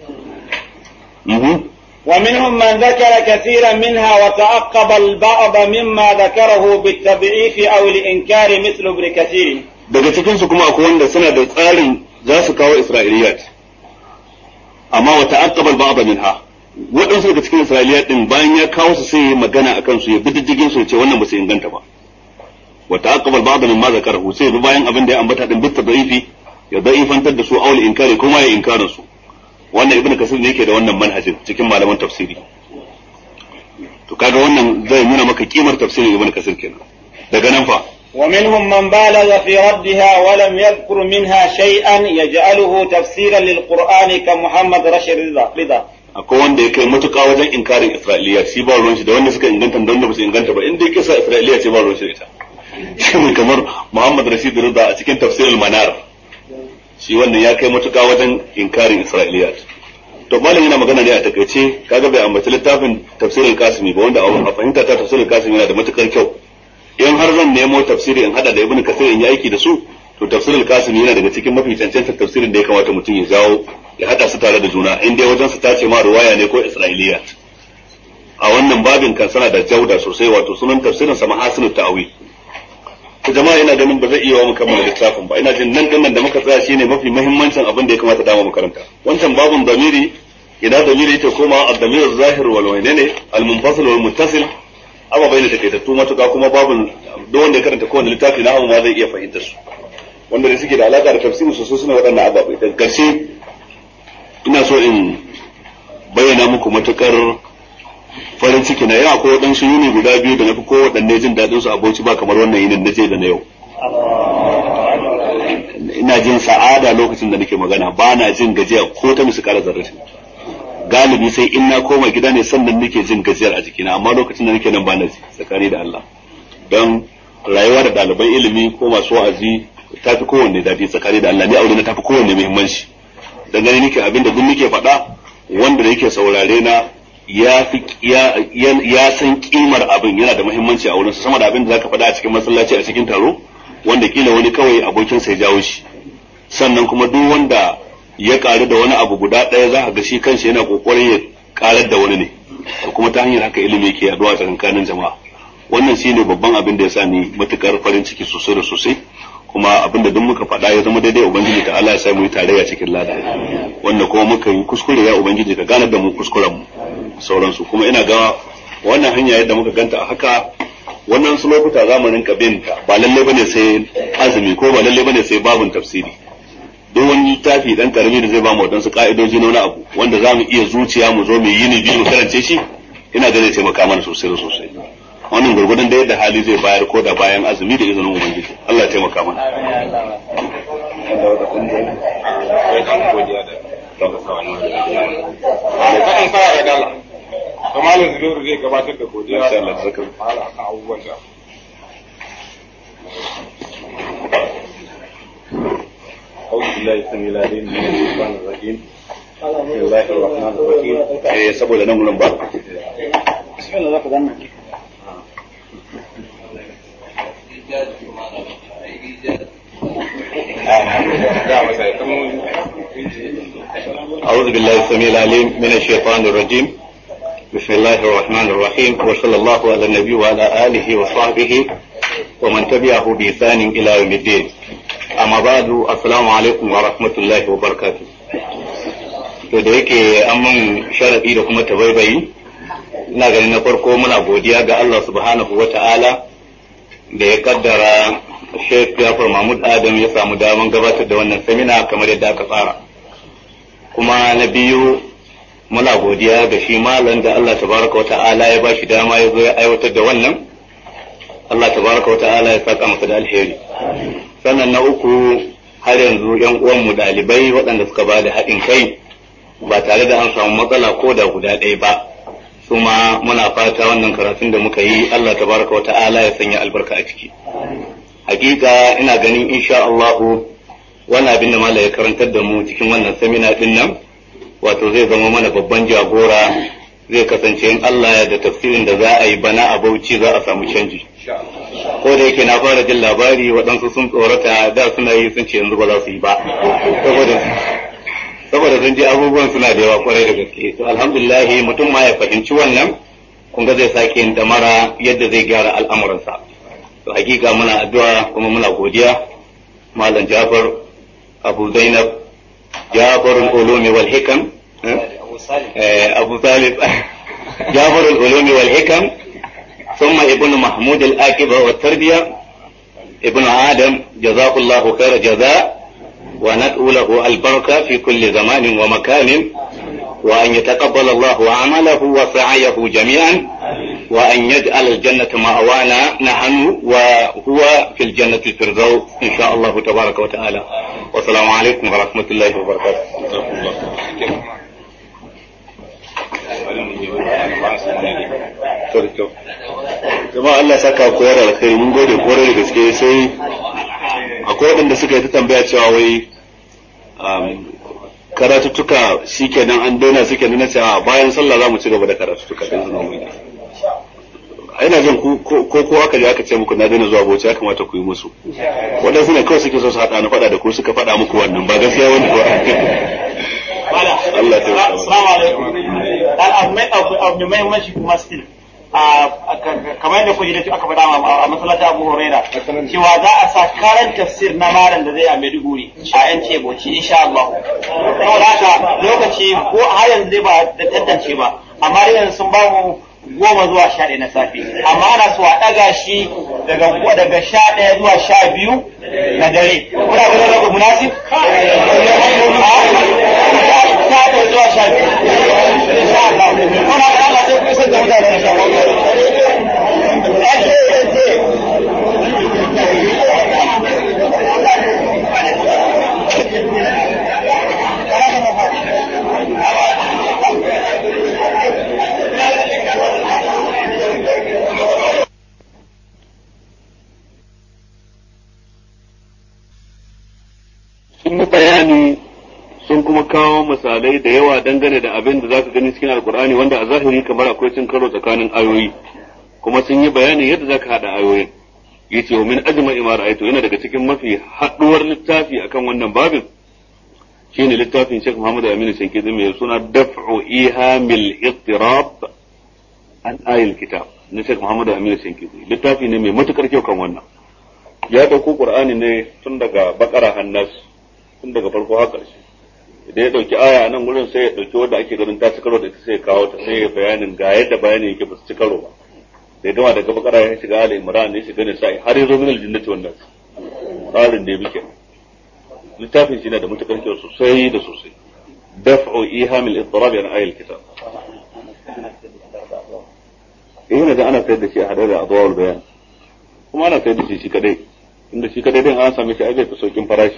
ومنهم من ذكر كثيرا منها وتعقب البعض مما ذكره بالتضعيف او الانكار مثل ابن كثير daga cikin su kuma akwai wanda suna da tsarin za su kawo isra'iliyat amma wa ta'aqqaba al-ba'd minha waɗansu daga cikin isra'iliyat din bayan ya kawo su sai ya magana akan su ya bi diddigin su ya ce wannan ba su inganta ba wa ta'aqqaba al-ba'd mimma zakarahu sai bi bayan abin da ya ambata din bitta da'ifi ya da'ifantar da su aul inkari kuma ya inkarin su wannan ibnu kasir ne yake da wannan manhajin cikin malaman tafsiri to kaga wannan zai nuna maka kimar tafsirin ibnu kasir kenan daga nan fa ومنهم من بالغ في ردها ولم يذكر منها شيئا يجعله تفسيرا للقرآن كمحمد رشيد رضا akwai wanda ya kai matuƙa wajen inkarin Isra'iliya shi ba ruwan shi da wanda suka inganta da wanda ba su inganta ba in dai kisa Isra'iliya ce ba ruwan shi da ita shi ne kamar Muhammad Rashid Rida a cikin tafsirul Manar shi wannan ya kai matuƙa wajen inkarin Isra'iliya to malam yana magana ne a takaice kaga bai ambaci littafin tafsirul Kasimi ba wanda a fahimta ta tafsirul Kasimi yana da matukar kyau in har zan nemo tafsiri in hada da Ibn Kathir in yi aiki da su to tafsirul Kasimi yana daga cikin mafi cancantar tafsirin da ya kamata mutum ya jawo ya hada su tare da juna in dai wajen su tace ma ruwaya ne ko Isra'iliya a wannan babin kan sana da jauda sosai wato sunan tafsirin sa mahasinu ta'wil to jama'a ina ganin ba zai iya wa mu kammala littafin ba ina jin nan dinnan da muka tsaya shine mafi muhimmancin abin da ya kamata dama makaranta wancan babun damiri idan damiri yake koma ad-damir zahir wal waynene al-munfasil wal muttasil amma bai da takaitattu matuƙa kuma babun duk wanda ya karanta kowane littafi na ma zai iya fahimtar su wanda da suke da alaka da tafsiri sosai suna waɗannan ababai daga ƙarshe ina so in bayyana muku matukar farin ciki na yau akwai waɗansu yini guda biyu da na fi ko waɗanne jin daɗin su aboci ba kamar wannan yinin na je da na yau ina jin sa'ada lokacin da nake magana ba na jin gajiya ko ta musu kara zarrafi galibi sai in na koma gida ne sannan nake jin gajiyar a jikina amma lokacin da nake nan ba na ji tsakani da Allah don rayuwa da ɗaliban ilimi ko masu wa'azi ta fi kowanne daɗi tsakani da Allah ni aure na ta fi kowanne muhimmanci dan gani nake abin da duk nake faɗa wanda da yake saurare na ya fi ya san kimar abin yana da muhimmanci a wurinsa sama da abin da zaka faɗa a cikin masallaci a cikin taro wanda kila wani kawai abokin sai jawo shi sannan kuma duk wanda ya karu da wani abu guda ɗaya za ka ga shi kanshi yana kokarin ya karar da wani ne kuma ta hanyar haka ilimi yake yaduwa a tsakanin jama'a wannan shine babban abin da ya sa ni matukar farin ciki sosai da sosai kuma abin da duk muka faɗa ya zama daidai ubangiji ta Allah ya sa mu yi tarayya cikin lada wanda kuma muka yi kuskure ya ubangiji ka ganar da mu kuskuren mu sauransu kuma ina ga wannan hanya yadda muka ganta a haka wannan su lokuta za mu rinka bin ta ba lalle bane sai azumi ko ba lalle bane sai babun tafsiri duk wani littafi dan karami da zai ba mu wadansu ka'idoji na wani abu wanda za mu iya zuciya mu zo mu yi ni biyu mu karance shi ina ga zai taimaka mana sosai da sosai wannan gurgurdan da yadda hali zai bayar ko da bayan azumi da izinin ubangiji Allah ya taimaka mana Kaɗan fara da dala. Kamalin Zubairu zai gabatar da godiya da Allah saka fara akan abubuwan da. أعوذ بالله السميع العليم من الشيطان الرجيم بسم الله الرحمن الرحيم eh saboda nan gurin ba bismillah zaka zanna أعوذ بالله السميع العليم من الشيطان الرجيم بسم الله الرحمن الرحيم وصلى الله على النبي وعلى آله وصحبه ومن تبعه بإحسان إلى يوم الدين أما بعد السلام عليكم ورحمة الله وبركاته to da yake an mun sharaɗi da kuma tabaibayi ina ganin na farko muna godiya ga Allah subhanahu wa ta'ala da ya kaddara Sheikh Jafar Mahmud Adam ya samu daman gabatar da wannan samina kamar yadda aka tsara kuma na biyu muna godiya ga shi malam da Allah tabaraka wa ta'ala ya bashi dama ya zo ya aiwatar da wannan Allah tabaraka wa ta'ala ya saka masa da alheri sannan na uku har yanzu yan uwanmu ɗalibai waɗanda suka ba da haɗin kai ba tare da an samu matsala ko da guda ɗaya ba su ma muna fata wannan karatun da muka yi Allah tabaraka wa ta'ala ya sanya albarka a ciki hakika ina ganin insha Allahu wani abin da mala ya karantar da mu cikin wannan samina din nan wato zai zama mana babban jagora zai kasance in Allah ya da tafsirin da za a yi bana a Bauchi za a samu canji ko da yake na fara jin labari waɗansu sun tsorata da suna yi sun ce yanzu ba za su yi ba saboda saboda sun ji abubuwan suna da yawa kwarai da gaske to alhamdulillah mutum ma ya fahimci wannan kun ga zai sake yin damara yadda zai gyara al'amuransa to hakika muna addu'a kuma muna godiya malam Jafar Abu Zainab Jafar al-Ulumi wal Hikam Abu Salih Jafar al-Ulumi wal Hikam ثم ابن محمود الآكبة والتربية ابن آدم جزاك الله خير جزاء وندعو له البركة في كل زمان ومكان وأن يتقبل الله عمله وسعيه جميعا وأن يجعل الجنة مأوانا نحن وهو في الجنة الفردوس إن شاء الله تبارك وتعالى والسلام عليكم ورحمة الله وبركاته jama'a Allah saka koyar alkhairi mun gode koyar da gaske sai akwai waɗanda suka yi ta tambaya cewa wai karatuttuka shikenan an daina suke nuna cewa bayan sallah za mu ci gaba da karatuttuka da izinin mu ina jin ko ko aka je aka ce muku na daina zuwa bauchi ya kamata ku yi musu waɗansu ne kawai suke so su haɗa na faɗa da ku suka faɗa muku wannan ba gaskiya wani ko Allah ta Assalamu alaikum. Dan abu mai abu mai muhimmanci kuma still kamar yadda kuji da aka faɗa a masallacin Abu Huraira cewa za a sa karan tafsir na malam da zai a Maiduguri a yan ceboci insha Allah. Saboda haka lokaci ko har yanzu dai ba da tantance ba amma dai yanzu sun ba mu goma zuwa sha ɗaya na safe amma ana so a ɗaga shi daga daga sha ɗaya zuwa sha biyu na dare kuna ganin rabu munasib sha ɗaya zuwa sha biyu insha Allah kuna ga Allah sai ku isar da mutane insha sun yi bayani sun kuma kawo misalai da yawa dangane da abin da zaka gani cikin alkur'ani wanda a zahiri kamar akwai cin karo tsakanin ayoyi kuma sun yi bayani yadda zaka hada ayoyin yace wa min ajma'i ma ra'aytu yana daga cikin mafi haduwar littafi akan wannan babin shine littafin Sheikh Muhammad Aminu Shankidi mai suna Daf'u Ihamil Ittirab an ayil kitab na Sheikh Muhammad Aminu Shankidi littafi ne mai matukar kyau kan wannan ya dauko Qur'ani ne tun daga bakara hannas tun daga farko har ƙarshe idan ya ɗauki aya nan gurin sai ya ɗauki wanda ake ganin ta ci karo da ita sai ya kawo ta sai ya bayanin ga yadda bayanin yake ba su ci karo ba da ya gama daga bakara ya shiga ala imran ya shiga ne sai har ya zo min aljannati wannan tsarin da ya bi kenan littafin shi na da matukar kyau sosai da sosai daf'u ihamil ittirab an ayil kitab eh yana da ana sayar da shi a hadar da adwal bayan kuma ana sayar da shi shi kadai inda shi kadai din an same shi ai bai fi saukin farashi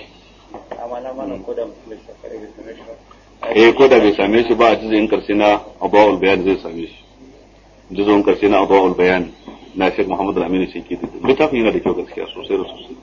eh ko da bai same shi ba a jizin karshe na adawul bayan zai same shi jizon karshe na adawul bayan na Sheikh Muhammad Al-Amin Shinki littafin yana da kyau gaskiya sosai da sosai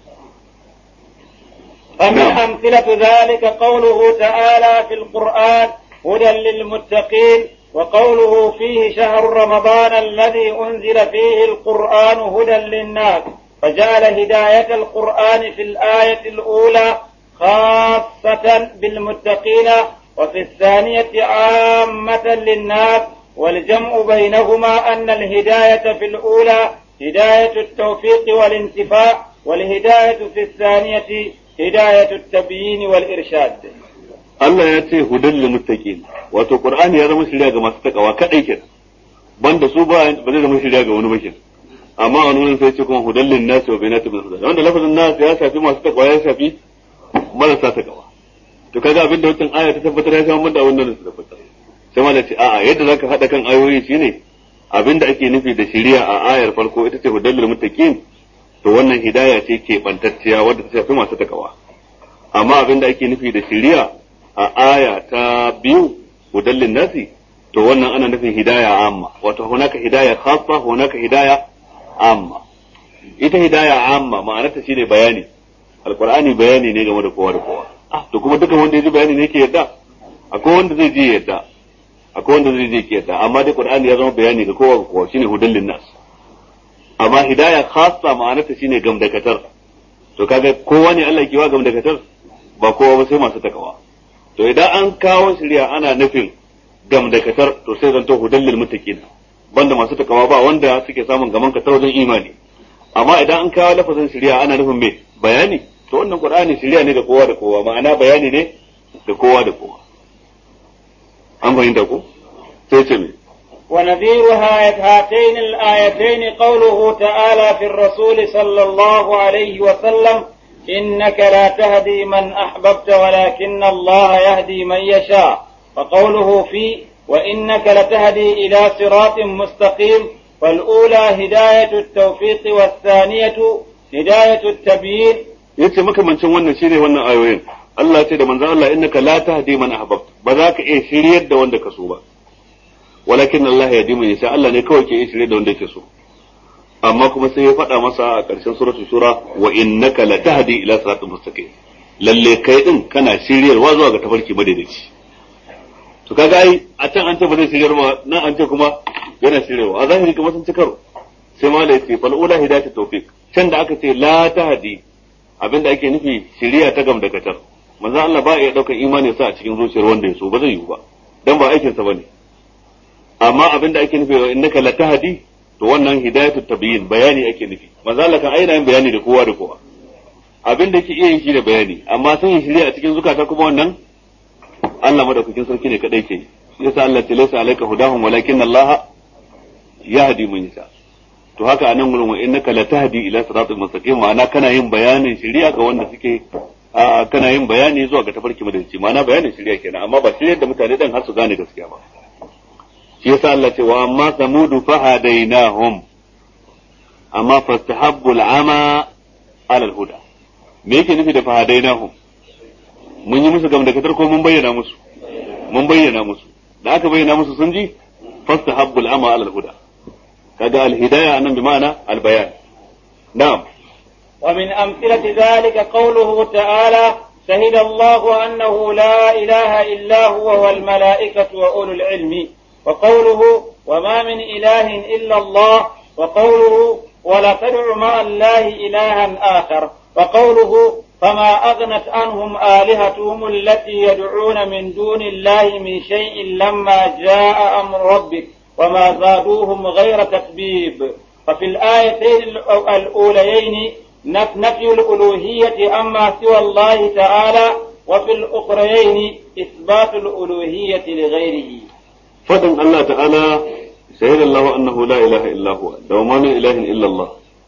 ومن أمثلة ذلك قوله تعالى في القرآن هدى للمتقين وقوله فيه شهر رمضان الذي أنزل فيه القرآن هدى للناس فجعل هداية القرآن في الآية الأولى خاصة بالمتقين وفي الثانية عامة للناس والجمع بينهما أن الهداية في الأولى هداية التوفيق والانتفاع والهداية في الثانية هداية التبيين والإرشاد Allah ya ce hudan lil muttaqin wato Qur'ani ya zama shirya ga masu takawa kadai kenan banda su ba ba zai zama shirya ga wani bakin amma a wani sai ce kuma hudallin nasi wa bainati min hudan wanda lafazin nas ya shafi masu takwa ya shafi marasa takawa to kaga abin da wancan aya ta tabbatar ya shafi da wannan su tabbatar sai ma da ce a'a yadda zaka hada kan ayoyi shine abin da ake nufi da shiriya a ayar farko ita ce hudallil muttaqin to wannan hidaya ce ke bantacciya wadda ta shafi masu takawa amma abin da ake nufi da shiriya a aya ta biyu hudallin nasi to wannan ana nufin hidaya amma wato hunaka hidaya khassa hunaka hidaya amma ita hidaya amma ma'anarta shine bayani alqur'ani bayani ne game da kowa da kowa to kuma dukan wanda ya ji bayani ne ke yadda akwai wanda zai ji yadda akwai wanda zai je ke yadda amma dai qur'ani ya zama bayani ga kowa da kowa shine hudallin nas amma hidaya khassa ma'anarta shine gamdakatar to kaga kowa ne Allah ke wa gamdakatar ba kowa ba sai masu takawa to idan an kawo shirya ana nufin gamdakatar to sai zanto hudallil muttaqin banda masu takawa ba wanda suke samun gaman ka ta wajen imani amma idan an kawo lafazin shirya ana nufin me bayani to wannan qur'ani shirya ne ga kowa da kowa ma'ana bayani ne ga kowa da kowa an fahimta ko sai ce me ونذير هاتين الآيتين قوله تعالى في الرسول صلى الله عليه وسلم إنك لا تهدي من أحببت ولكن الله يهدي من يشاء وقوله في وإنك لتهدي إلى صراط مستقيم فالأولى هداية التوفيق والثانية هداية التبيين yace makamancin wannan shine wannan ayoyin Allah ce da manzon Allah innaka la tahdi man ahbabt ba za ka iya shiryar da wanda ka so ba walakin Allah ya di man yasha Allah ne kawai ke iya shiryar da wanda yake so amma kuma sai ya faɗa masa a ƙarshen suratul shura wa innaka la tahdi ila siratin mustaqim lalle kai din kana shiryarwa zuwa ga tafarki madaidaici to kaga ai a can an ce ba zai shiryar ba nan an ce kuma yana shiryarwa a zahiri kuma sun ci karo sai ma da yace fal ula hidayatu tawfiq can da aka ce la tahdi abinda ake nufi shiriya ta gam da katar manzo Allah ba ya daukar imani sa a cikin zuciyar wanda ya so ba zai yiwu ba dan ba aikin sa bane amma abinda ake nufi wa innaka la tahdi to wannan hidayatu tabyin bayani ake nufi manzo Allah kan aina yin bayani da kowa da kowa abin da ke iya yin shi da bayani amma sun yi shirya a cikin zukata kuma wannan Allah madaukakin sarki ne kadai ke yasa Allah ta laysa alayka hudahum walakin Allah yahdi man yasha to haka anan gurin wa innaka latahdi ila siratal mustaqim ma'ana kana yin bayanin shari'a ga wanda suke kana yin bayani zuwa ga tafarki madalici ma'ana bayanin shari'a kenan amma ba shari'ar da mutane dan har su gane gaskiya ba shi yasa Allah ce wa amma samudu fahadainahum amma fastahabbu al'ama ala al-huda me yake nufi da fahadainahum mun yi musu gamdakatar ko mun bayyana musu mun bayyana musu da aka bayyana musu sun ji fastahabbu al'ama ala al-huda kaga al-hidayah anan bi ma'ana al-bayan na'am ومن أمثلة ذلك قوله تعالى شهد الله أنه لا إله إلا هو والملائكة وأولو العلم وقوله وما من إله إلا الله وقوله ولا تدع مع الله إلها آخر وقوله فما أغنت عنهم آلهتهم التي يدعون من دون الله من شيء لما جاء أمر ربك وما زادوهم غير تكبيب ففي الآيتين الأوليين نفي الألوهية أما سوى الله تعالى وفي الأخريين إثبات الألوهية لغيره فدن الله تعالى شهد الله أنه لا إله إلا هو وما من إله إلا الله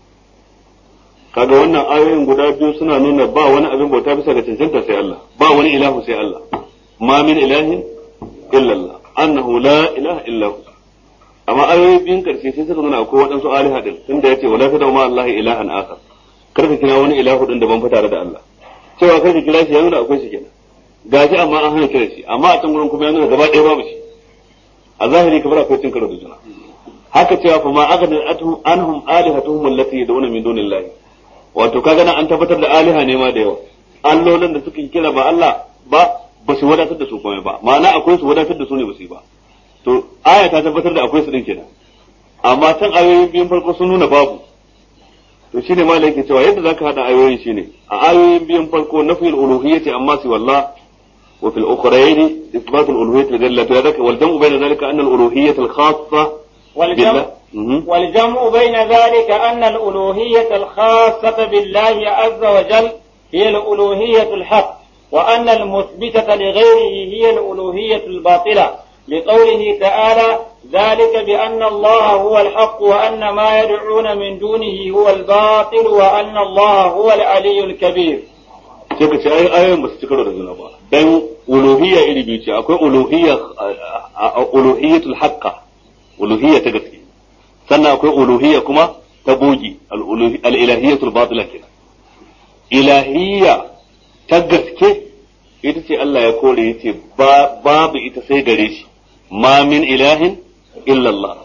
kaga wannan ayoyin guda biyu suna nuna ba wani abin bauta bisa ga cancanta sai Allah ba wani ilahu sai Allah ma min ilahin illa Allah annahu la ilaha illa hu amma ayoyi biyun karshe sai suka nuna akwai waɗansu aliha din tunda yace wala tadau ma Allah ilahan akhar kar ka kira wani ilahu din da ban fita da Allah cewa kar ka kira shi ya nuna akwai shi kenan gashi amma an hana kira shi amma a can gurin kuma ya nuna gaba ɗaya babu shi a zahiri kamar akwai cin karo da juna haka cewa fa ma aghna anhum alihatuhum allati yad'una min dunillahi wato kaga nan an tabbatar da aliha ne ma da yawa allolin da suka kira ba Allah ba ba su wadatar da su komai ba ma'ana akwai su wadatar da su ne ba su yi ba to aya ta tabbatar da akwai su din kenan amma can ayoyin biyun farko sun nuna babu to shine ma yake cewa yadda zaka hada ayoyin shine a ayoyin biyun farko nafiyul uluhiyyati amma si wallah wa fil ukhrayn ithbat al uluhiyyati lillahi to yadaka wal jam'u bayna dhalika anna al uluhiyyata al khassa والجمع, والجمع بين ذلك أن الألوهية الخاصة بالله عز وجل هي الألوهية الحق وأن المثبتة لغيره هي الألوهية الباطلة لقوله تعالى ذلك بأن الله هو الحق وأن ما يدعون من دونه هو الباطل وأن الله هو العلي الكبير sai ka ce ai ayoyin ba su ci karo da juna ba dan uluhiyya iri biyu ce akwai uluhiyya uluhiyyatul haqqa uluhiyya ta gaske sannan akwai uluhiyya kuma ta bogi al-ilahiyyatul batila kenan ilahiyya ta gaske ita ce Allah ya kore yace babu ita sai gare shi ma min ilahin illa Allah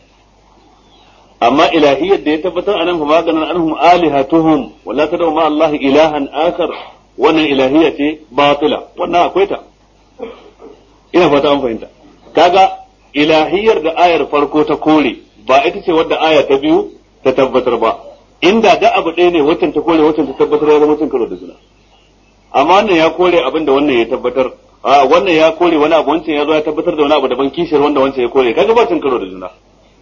amma ilahiyyar da ya tabbatar anan fa maganan anhum alihatuhum wala tad'u ma Allah ilahan akar wannan ilahiyya ce batila wannan akwai ta ina fata an fahimta kaga ilahiyyar da ayar farko ta kore ba ita ce wadda aya ta biyu ta tabbatar ba inda da abu ɗaya ne waccan ta kore waccan ta tabbatar ya zama cin karo da juna amma wannan ya kore abin da wannan ya tabbatar a wannan ya kore wani abu wancan ya zo ya tabbatar da wani abu daban kishiyar wanda wancan ya kore kaga ba cin karo da juna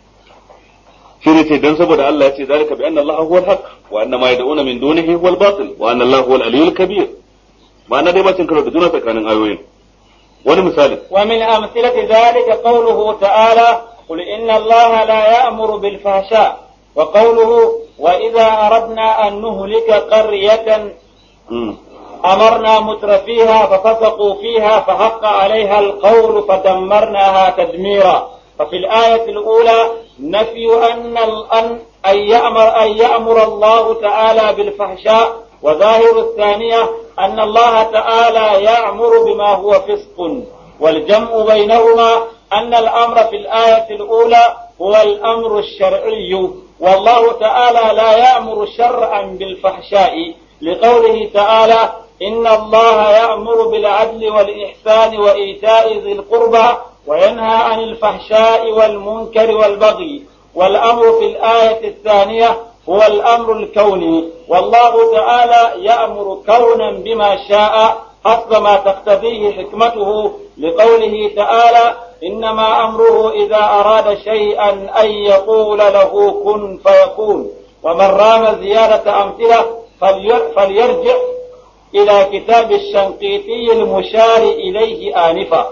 shi ne ce dan saboda Allah ya ce zalika bi anna Allah huwa al-haq wa anna ma yad'una min dunihi huwa al-batil wa anna Allah huwa al-aliyyul kabir ma'ana dai ba cin karo da juna tsakanin ayoyin wani misali ومن أمثلة ذلك قوله تعالى قل إن الله لا يأمر بالفحشاء وقوله وإذا أردنا أن نهلك قرية أمرنا متر فيها ففسقوا فيها فحق عليها القول فدمرناها تدميرا ففي الآية الأولى نفي أن أن أن يأمر أن يأمر الله تعالى بالفحشاء وظاهر الثانية أن الله تعالى يأمر بما هو فسق والجمع بينهما أن الأمر في الآية الأولى هو الأمر الشرعي والله تعالى لا يأمر شرعا بالفحشاء لقوله تعالى إن الله يأمر بالعدل والإحسان وإيتاء ذي القربى وينهى عن الفحشاء والمنكر والبغي والأمر في الآية الثانية هو الأمر الكوني والله تعالى يأمر كونا بما شاء حسب ما تقتضيه حكمته لقوله تعالى إنما أمره إذا أراد شيئا أن يقول له كن فيكون ومن رام زيادة أمثلة فليرجع إلى كتاب الشنقيطي المشار إليه آنفا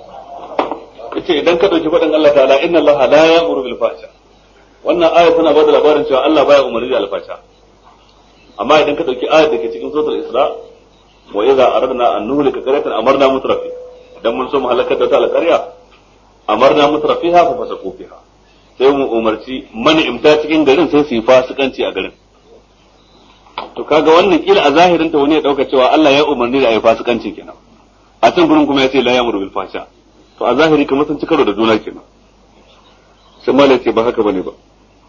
yace idan ka dauki faɗin Allah ta'ala inna Allah la ya'muru bil fahsha wannan aya tana bada labarin cewa Allah baya umarni da alfasha amma idan ka dauki ayar da ke cikin suratul Isra wa idza aradna an nuhlika qaryatan amarna mutrafi idan mun so mu halakar da ta alƙarya amarna mutrafiha fa fasaqu fiha sai mu umarci mani imta cikin garin sai su yi fasikanci a garin to kaga wannan kila a zahirin ta wani ya dauka cewa Allah ya umarni da ayi fasikanci kenan a can gurin kuma ya ce la ya'muru bil fahsha to a zahiri kamar sun ci karo da juna kenan sai malai ce ba haka bane ba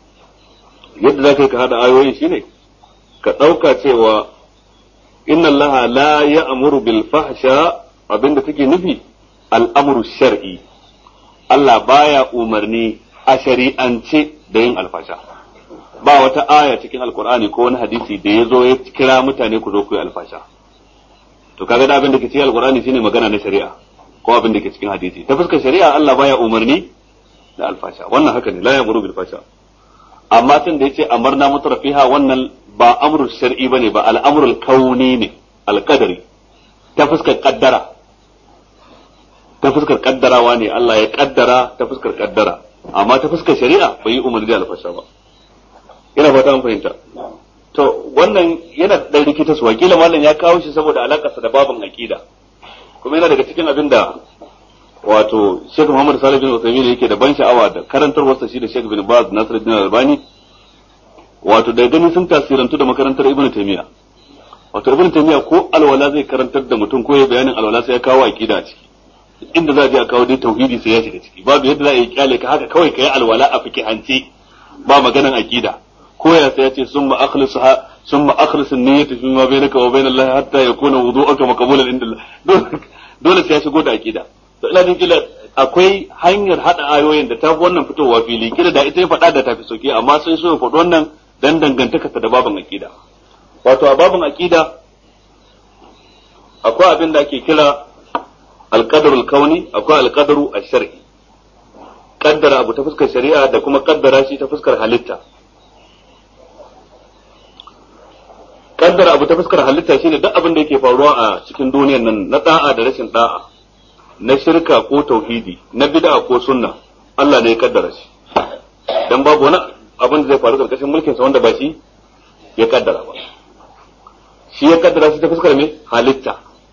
yadda za ka ka hada ayoyin shine ka dauka cewa inna Allah la ya'muru bil fahsha abinda take nufi al'amru shar'i Allah baya umarni a shari'ance da yin alfasha ba wata aya cikin alkur'ani ko wani hadisi da ya zo ya kira mutane ku zo ku yi alfasha to kaga da abin da ke cikin alkur'ani shine magana na shari'a ko abin da ke cikin hadisi ta fuskar shari'a Allah baya umarni da alfasha wannan haka ne la ya'muru bil fasha amma tun da yace amarna mutrafiha wannan ba amru shar'i bane ba al'amrul kauni ne alqadari ta fuskar kaddara ta fuskar kaddarawa ne Allah ya kaddara ta fuskar kaddara amma ta fuskar shari'a bai yi umarni da alfasha ba ina fata an fahimta to wannan yana da rikita su wakila mallam ya kawo shi saboda alakarsa da babin aqida kuma yana daga cikin abin da wato Sheikh Muhammad Salih bin Uthaymeen yake da ban sha'awa da karantarwarsa shi da Sheikh bin Baz Nasiruddin Albani wato da gani sun tasirantu da makarantar Ibn Taymiyyah wato Ibn Taymiyyah ko alwala zai karantar da mutum ko ya bayanin alwala sai ya kawo aqida a ciki inda za a je a kawo dai tauhidi sai ya shiga ciki babu yadda za a yi kyale ka haka kawai ka yi alwala a fikihance ba maganan aqida ko ya sai ya ce summa akhlisuha summa akhlis an-niyyata fi ma bainaka wa bainal lahi hatta yakuna wudu'uka maqbulan inda Allah dole sai ya shigo da aqida to ina jin kila akwai hanyar hada ayoyin da ta fi wannan fitowa fili kila da ita ya faɗa da tafi sauki amma sai so ya faɗi wannan dan dangantaka ta da babin aqida wato a babin aqida akwai abin da ake kira alqadarul kauni akwai alqadaru ash-shar'i kaddara abu ta fuskar shari'a da kuma kaddara shi ta fuskar halitta kaddara abu ta fuskar halitta shine duk abin da yake faruwa a cikin duniyar nan na da'a da rashin da'a na shirka ko tauhidi na bid'a ko sunna Allah ne ya kaddara shi dan babu wani abin da zai faru karkashin mulkin sa wanda ba shi ya kaddara ba shi ya kaddara shi ta fuskar me halitta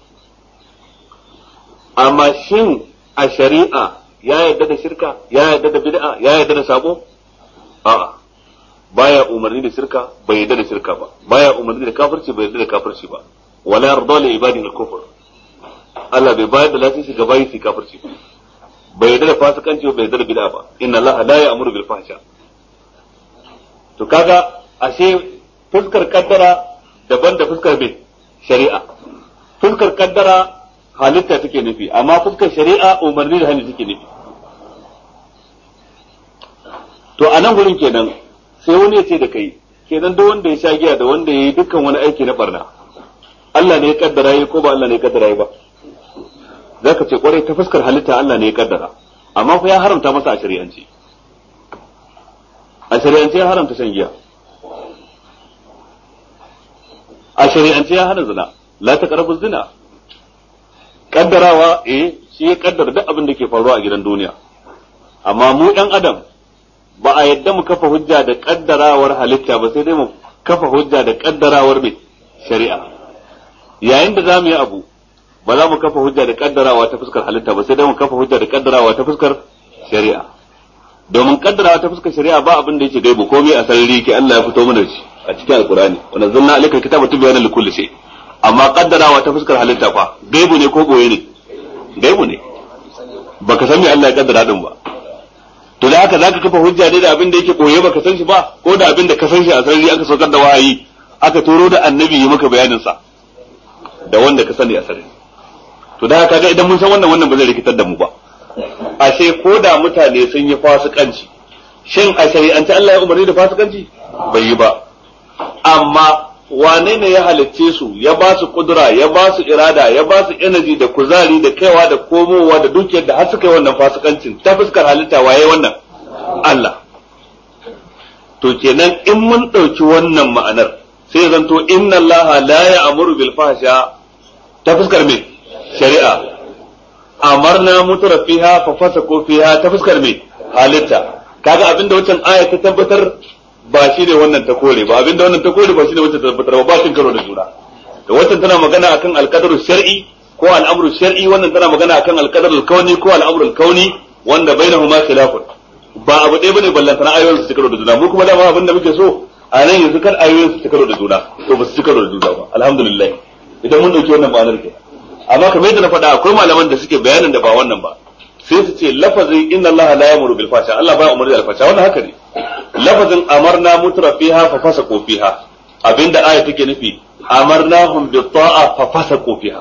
amma shin a shari'a ya yarda da shirka ya yarda da bid'a ya yarda da sabo a'a baya umarni da shirka bai yarda da shirka ba baya umarni da kafirci bai yarda da kafirci ba wala yarda li ibadihi al-kufr Allah bai bayar da lafiya ga bayi su kafirci ba bai yarda da fasikanci bai yarda da bid'a ba inna Allah la ya'muru bil fahsha to kaga ashe fuskar kaddara daban da fuskar bin shari'a fuskar kaddara halitta take nufi amma fuskar shari'a umarni da hannu take nufi to a nan gurin kenan sai wani ya ce da kai kenan duk wanda ya sha giya da wanda ya yi dukkan wani aiki na barna Allah ne ya kaddara yi ko ba Allah ne ya kaddara yi ba zaka ce kwarai ta fuskar halitta Allah ne ya kaddara amma fa ya haramta masa a shari'ance a shari'ance ya haramta shan giya a shari'ance ya hana zina la taqrabu zina kaddarawa eh shi ya kaddara duk abin da ke faruwa a gidan duniya amma mu ɗan adam ba a yadda mu kafa hujja da kaddarawar halitta ba sai dai mu kafa hujja da kaddarawar mai shari'a yayin da zamu yi abu ba za mu kafa hujja da kaddarawa ta fuskar halitta ba sai dai mu kafa hujja da kaddarawa ta fuskar shari'a domin kaddarawa ta fuskar shari'a ba abin da yake gaibu komai a sarari ke Allah ya fito mana shi a cikin alkurani wa nazzalna alayka kitaba tibyana likulli shay amma kaddarawa ta fuskar halitta fa gaibu ne ko boye ne gaibu ne baka san me Allah ya kaddara din ba to da haka zaka kafa hujja ne da abin da yake koye baka san shi ba ko da abin da ka san shi a sarari aka saukar da wahayi aka turo da annabi yi maka bayanin sa da wanda ka sani a sarari to da haka ga idan mun san wannan wannan ba zai rikitar da mu ba ashe ko da mutane sun yi fasikanci shin a shari'ance Allah ya umarni da fasikanci bai yi ba amma wane ne ya halicce su ya ba su kudura ya ba su irada ya ba su energy da kuzari da kaiwa da komowa da dukiyar da har suka yi wannan fasikancin ta fuskar halitta waye wannan Allah to kenan in mun ɗauki wannan ma'anar sai zanto inna Allah la ya'muru bil fahsha ta fuskar me shari'a amarna mutura fiha fa fasako fiha ta fuskar me halitta kaga abinda wancan aya ta tabbatar ba shi ne wannan ta kore ba abinda wannan ta kore ba shi ne wancan ta tabbatar ba ba shi karo da juna da wancan tana magana akan alqadaru shar'i ko al'amru shar'i wannan tana magana akan alqadaru kauni ko al'amru kauni wanda bainahuma khilafun ba abu ɗaya bane ballantana ayoyin su karo da juna mu kuma dama abin da muke so a nan yanzu kar ayoyin su karo da juna to ba su karo da juna ba alhamdulillah idan mun dauki wannan ma'anar ke amma kamar yadda na faɗa akwai malaman da suke bayanin da ba wannan ba sai su ce lafazin inna allaha la yamuru bil fasha Allah baya umarni da alfasha wannan haka ne lafazin amarna mutra fiha fa fasaqu fiha abinda aya take nufi amarnahum bi ta'a fa fasaqu fiha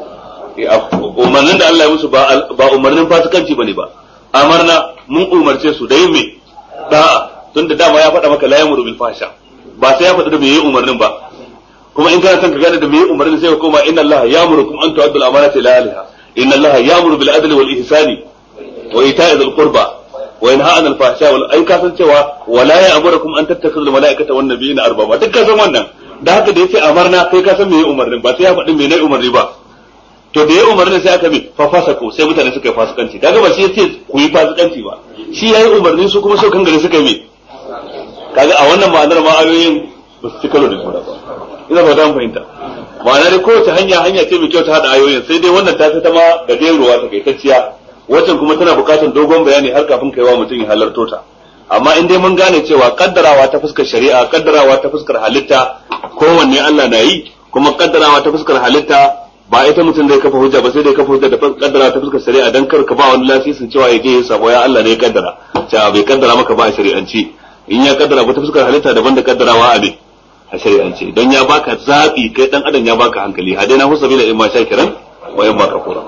umarnin da Allah ya musu ba ba umarnin fasikanci bane ba amarna mun umarce su da yin me da'a tunda dama ya faɗa maka la yamuru bil fasha ba sai ya faɗa da me yi umarnin ba kuma in kana son ka gane da me umarni sai ka koma inna Allah ya'murukum an tu'addu al-amanati ila ahliha inna Allah ya'muru bil adli wal ihsani wa ita'i dhil qurba wa yanha 'anil fahsha wal ai ka san cewa wala ya'murukum an tattakhidhu al mala'ikata wan nabiyina arbaba duk ka san wannan da haka da yace amarna kai ka san me umarnin ba sai ya faɗi me ne umarni ba to da ya umarni sai aka bi fa fasako sai mutane suka yi fasikanci kaga ba shi yace ku yi fasikanci ba shi yayi umarni su kuma so kan gari suka yi kaga a wannan ma'anar ma ayoyin ba su ci karo da juna ba ina ba dan fahimta ma'ana dai kowace hanya hanya ce mai kyau ta hada ayoyin sai dai wannan ta fi ta ma gajeruwa ta kaitacciya waccan kuma tana bukatar dogon bayani har kafin kaiwa mutum ya halarto ta amma in dai mun gane cewa kaddarawa ta fuskar shari'a kaddarawa ta fuskar halitta kowanne Allah na yi kuma kaddarawa ta fuskar halitta ba ita mutum zai kafa hujja ba sai dai kafa hujja da kaddara ta fuskar shari'a dan kar ka ba wani lasisin cewa ya je ya sabo ya Allah ne ya kaddara cewa bai kaddara maka ba a shari'anci in ya kaddara ba ta fuskar halitta daban da kaddarawa a ne a shari'ance don ya baka zaɓi kai dan adam ya baka hankali hadaina hu sabila in ma shakiran wa in ma kafura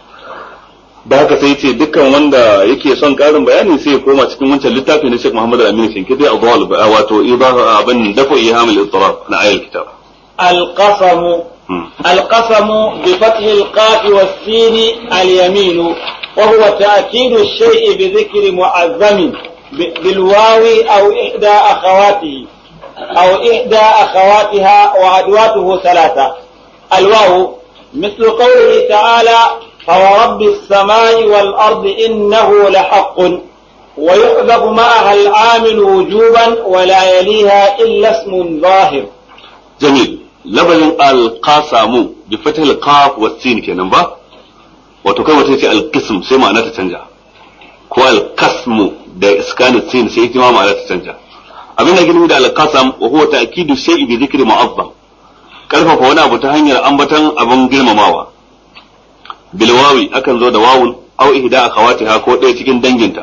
da haka sai ce dukkan wanda yake son karin bayani sai ya koma cikin wancan littafi na Sheikh Muhammad Al-Amin Shinkidi a Dawal wato idahu abin dafa ihamul ittirab na ayal kitab القسم القسم بفتح القاف والسين اليمين وهو تأكيد الشيء بذكر معظم بالواو أو إحدى أخواته أو إحدى أخواتها وأدواته ثلاثة الواو مثل قوله تعالى فورب السماء والأرض إنه لحق ويحذف معها العامل وجوبا ولا يليها إلا اسم ظاهر jamil labarin alqasamu bi fathil qaf wa sin kenan ba wato kai wata ce alqism sai ma'ana ta canja ko alqasmu da iskanin sin sai ita ma ma'ana ta canja abin da gini da alqasam wa huwa ta'kidu shay'i bi dhikri mu'azzam karfafa wani abu ta hanyar ambatan abin girmamawa bil wawi akan zo da wawun aw ihda akhawatiha ko ɗaya cikin danginta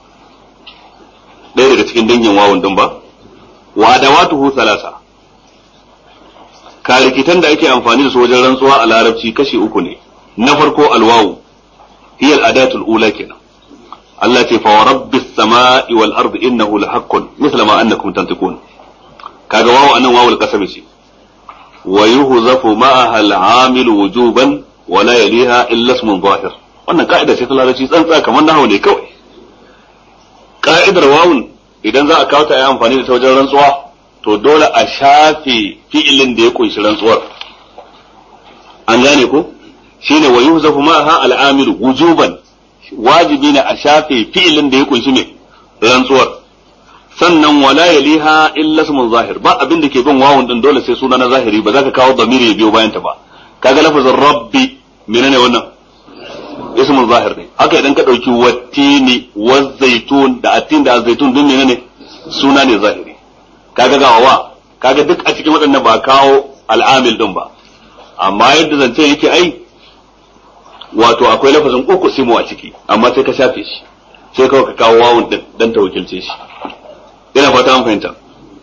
ɗaya daga cikin dangin wawun din ba wa adawatuhu thalatha karikitan da ake amfani da su wajen rantsuwa a larabci kashi uku ne na farko alwawu hiya al-adatul ula kenan Allah ce fa rabbis samai wal ardi innahu lahaqqun misla ma annakum tantiqun kaga wawu anan wawul qasami ce wa yuhzafu ma'aha al-amil wujuban wa la yaliha illa ismun zahir wannan ka'ida ce ta larabci tsantsa kamar nahawu ne kawai ka'idar wawun idan za a kawo ta yi amfani da ta wajen rantsuwa to dole a shafe fi'ilin da ya kunshi rantsuwar an gane ko shine wa yuhzafu ma'aha al-amil wujuban wajibi ne a shafe fi'ilin da ya kunshi me rantsuwar sannan wala yaliha illa ismun zahir ba abin da ke bin wawun din dole sai suna na zahiri ba za ka kawo damiri ya biyo bayan ta ba kaga lafazin rabbi menene wannan ismun zahir ne haka idan ka dauki wattini wazaitun da atin da zaitun din menene suna ne zahiri kaga ga wa kaga duk a cikin waɗannan ba kawo al'amil din ba amma yadda zance yake ai wato akwai lafazin uku simu a ciki amma sai ka shafe shi sai kawai ka kawo wawun din dan ta wakilce shi ina fata an fahimta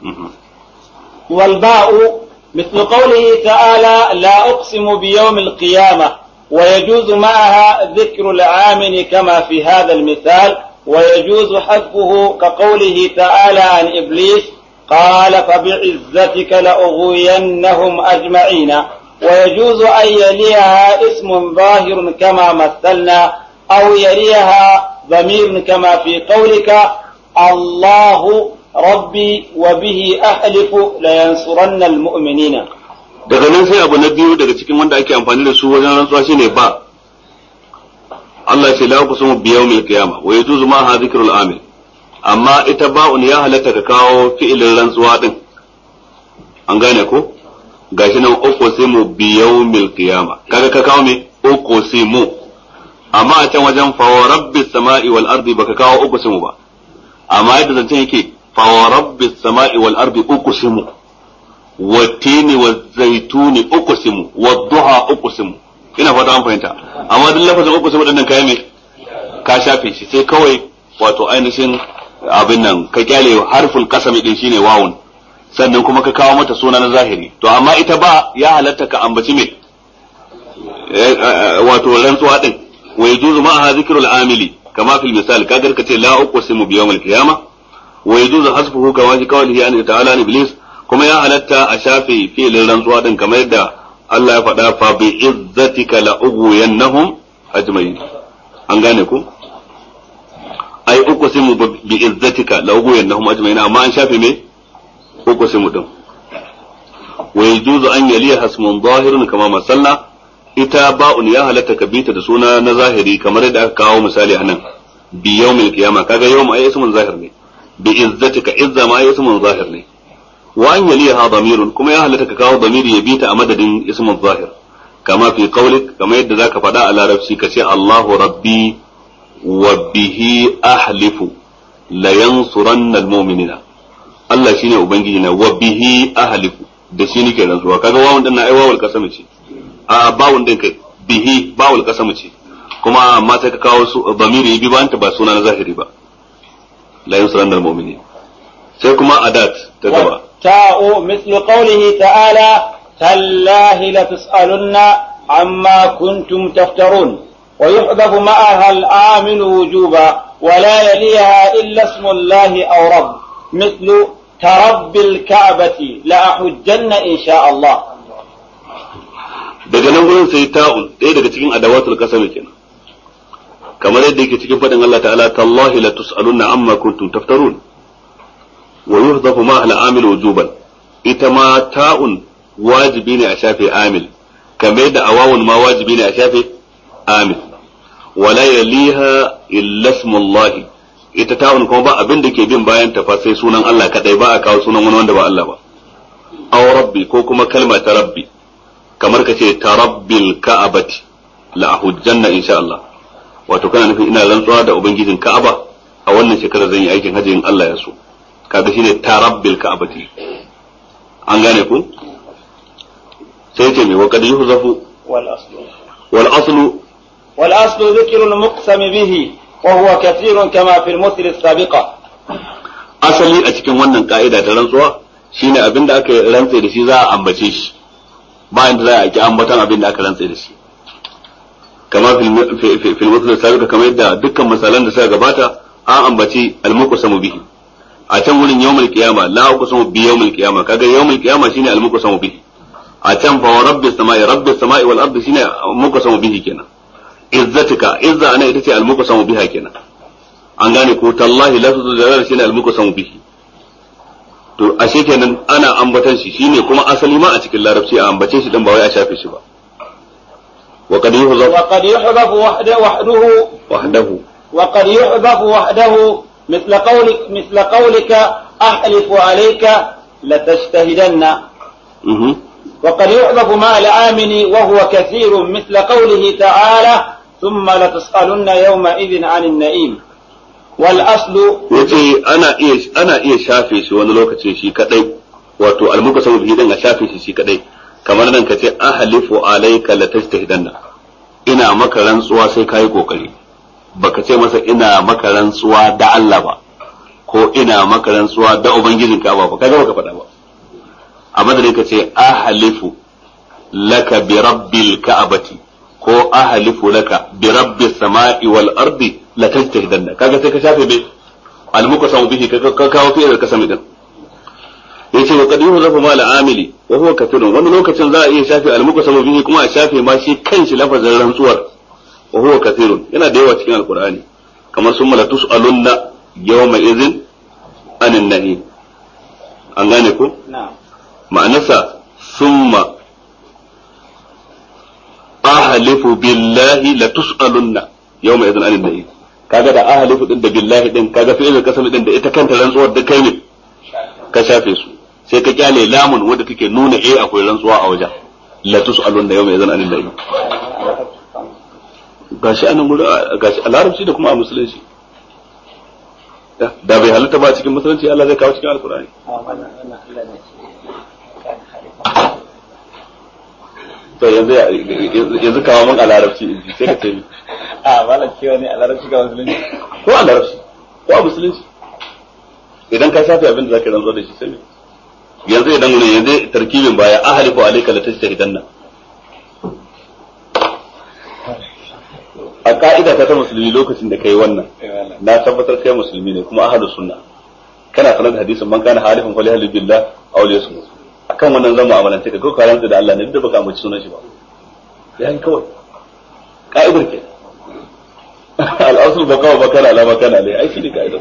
والباء مثل قوله تعالى لا أقسم بيوم القيامة ويجوز معها ذكر العامل كما في هذا المثال ويجوز حذفه كقوله تعالى عن إبليس قال فبعزتك لأغوينهم أجمعين ويجوز أن يليها اسم ظاهر كما مثلنا أو يليها ضمير كما في قولك الله ربي وبه أحلف لينصرن المؤمنين daga nan sai abu na biyu daga cikin wanda ake amfani da su wajen rantsuwa shine ba Allah ce la kusumu bi yawmil qiyama wa yajuzu ma ha dhikrul amil amma ita ba'un ya halatta ka kawo fi'ilin rantsuwa din an gane ko gashi nan uqsimu bi yawmil qiyama kaga ka kawo me uqsimu amma a can wajen fa wa rabbis sama'i wal ardi baka kawo uqsimu ba amma yadda zancen yake fa wa rabbis sama'i wal ardi uqsimu والتين والزيتون أقسم والضحى أقسم ina fata an fahimta amma duk lafazin uku sai waɗannan kayan me ka shafe shi sai kawai wato ainihin abin nan ka kyale harful kasami din shine wawun sannan kuma ka kawo mata suna na zahiri to amma ita ba ya halatta ka ambaci me wato rantsuwa din wa yajuzu ma'aha zikrul amili kama fil misal kaga ka ce la uqsimu bi yawmil qiyamah wa yajuzu hasbuhu kama fi qawlihi an ta'ala an iblis kuma ya halatta a shafe filin rantsuwa din kamar yadda Allah ya faɗa fa bi izzatika la ughwiyannahum ajma'in an gane ku ai uqsimu bi izzatika la ughwiyannahum ajma'in amma an shafe me uqsimu din wa yajuzu an yaliya hasmun zahirun kama masalla ita ba'un ya halatta ka bita da suna na zahiri kamar yadda aka kawo misali anan bi yawmil qiyama kaga yawm ai ismun zahir ne bi izzatika izza ma ai ismun zahir ne wa an yaliha damirun kuma ya halatta ka kawo damiri ya bita a madadin ismun zahir kama fi qawlik kama yadda zaka faɗa a larabci ka ce Allahu rabbi wa bihi ahlifu la yansuranna almu'minina Allah shine ubangiji na wa bihi ahlifu da shi nake rantsuwa kaga wawun din na ai wawul kasam ce a bawun din kai bihi bawul kasam ce kuma amma sai ka kawo su damiri bi ba ba suna na zahiri ba la yansuranna almu'minina sai kuma adat ta gaba تاء مثل قوله تعالى تالله لتسألن عما كنتم تفترون ويحذف معها العامل وجوبا ولا يليها إلا اسم الله أو رب مثل كرب الكعبة لأحجن إن شاء الله daga nan gurin sai ta'un ɗaya daga cikin adawatul kasami kenan kamar yadda yake cikin faɗin Allah ta'ala tallahi la tus'alunna amma kuntum taftarun wa yuhdafu ma al amil wujuban ita ma ta'un wajibi ne a shafe amil kamar yadda awawun ma wajibi ne a shafe amin wala yaliha illa ismullah ita ta'un kuma ba abin da ke bin bayan ta fa sai sunan Allah kadai ba a kawo sunan wani wanda ba Allah ba aw rabbi ko kuma kalma ta rabbi kamar ka ce ta rabbil ka'abati la hujjanna insha Allah wato kana nufin ina rantsuwa da ubangijin Ka'aba a wannan shekarar zan yi aikin hajji in Allah ya so kaga shine ta rabbil ka'abati an gane ku sai ce me wa kad yuhzafu wal aslu wal aslu wal aslu dhikru al muqsam bihi wa huwa kathirun kama fi al muthil as-sabiqa asali a cikin wannan ka'ida ta rantsuwa shine abin da aka rantse da shi za a ambace shi bayan da za a ki ambatan abin da aka rantse da shi kamar fil musul sabiqa kamar yadda dukkan misalan da suka gabata an ambaci al-muqsamu bihi a can wurin yawmul qiyama la uqsamu bi yawmul qiyama kaga yawmul qiyama shine al-muqsamu bihi a can fa wa rabbis samai rabbis samai wal ardi shine muqsamu bihi kenan izzatika izza ana ita ce al-muqsamu biha kenan an gane ko tallahi lafzu jalal shine al-muqsamu bihi to ashe kenan ana ambatan shi shine kuma asali ma a cikin larabci a ambace shi dan ba wai a shafe shi ba wa qad yuhzaf wa qad yuhdhafu wahdahu wahdahu wahdahu وقد يحذف وحده مثل قولك مثل قولك أحلف عليك لتجتهدن mhm وقد يحذف مع العامل وهو كثير مثل قوله تعالى ثم لتسألن يومئذ عن النعيم والأصل yace ana iya ana iya shafe shi wani lokaci shi kadai wato al-muqsamu bihi dan a shafe shi shi kadai kamar nan kace ahlifu alayka latajtahidanna ina maka rantsuwa sai kai kokari baka ce masa ina maka rantsuwa da Allah ba ko ina maka rantsuwa da ubangijin ka ba kaga baka faɗa ba a madadin ka ce ahlifu laka bi rabbil ka'abati ko ahlifu laka bi rabbis sama'i wal ardi la tajtahidanna kaga sai ka shafe bai almuqasam bihi ka ka kawo fi'il kasami din yace wa qad yuhzafu ma al-amili wa huwa kathirun wani lokacin za a iya shafe almuqasam bihi kuma a shafe ma shi kanshi lafazin rantsuwar wa huwa kathirun yana da yawa cikin alqur'ani kamar summa la tus'alunna yawma idhin anin nahi an gane ko نعم ma'anarsa summa ahlifu billahi la tus'alunna yawma idhin anin nahi kaga da ahlifu din da billahi din kaga fi'il kasam din da ita kanta rantsuwar da kai ne ka shafe su sai ka kyale lamun wanda take nuna eh akwai rantsuwa a wajen la tus'alunna yawma idhin anin nahi gashi anan gudu gashi a larabci da kuma a musulunci da bai halatta ba cikin musulunci Allah zai kawo cikin alkur'ani to yanzu yanzu kawo mun a larabci in ji sai ka ce ni a malam cewa ne a larabci ga musulunci ko a larabci ko a musulunci idan ka shafe abin da zaka rantsa da shi sai me yanzu idan ne yanzu tarkibin baya ahlifu alayka la tajtahidanna a ka'ida ta ta musulmi lokacin da kai wannan na tabbatar kai musulmi ne kuma ahadu sunna kana sanar da hadisin man kana halifin fali halif billah aw liyasmut akan wannan zan mu'amalance ka ko ka rantsa da Allah ne duk da baka ambaci sunan shi ba yayin kawai ka'idar ke al-asl baka wa kana ala makana alai ai shi ne ka'idar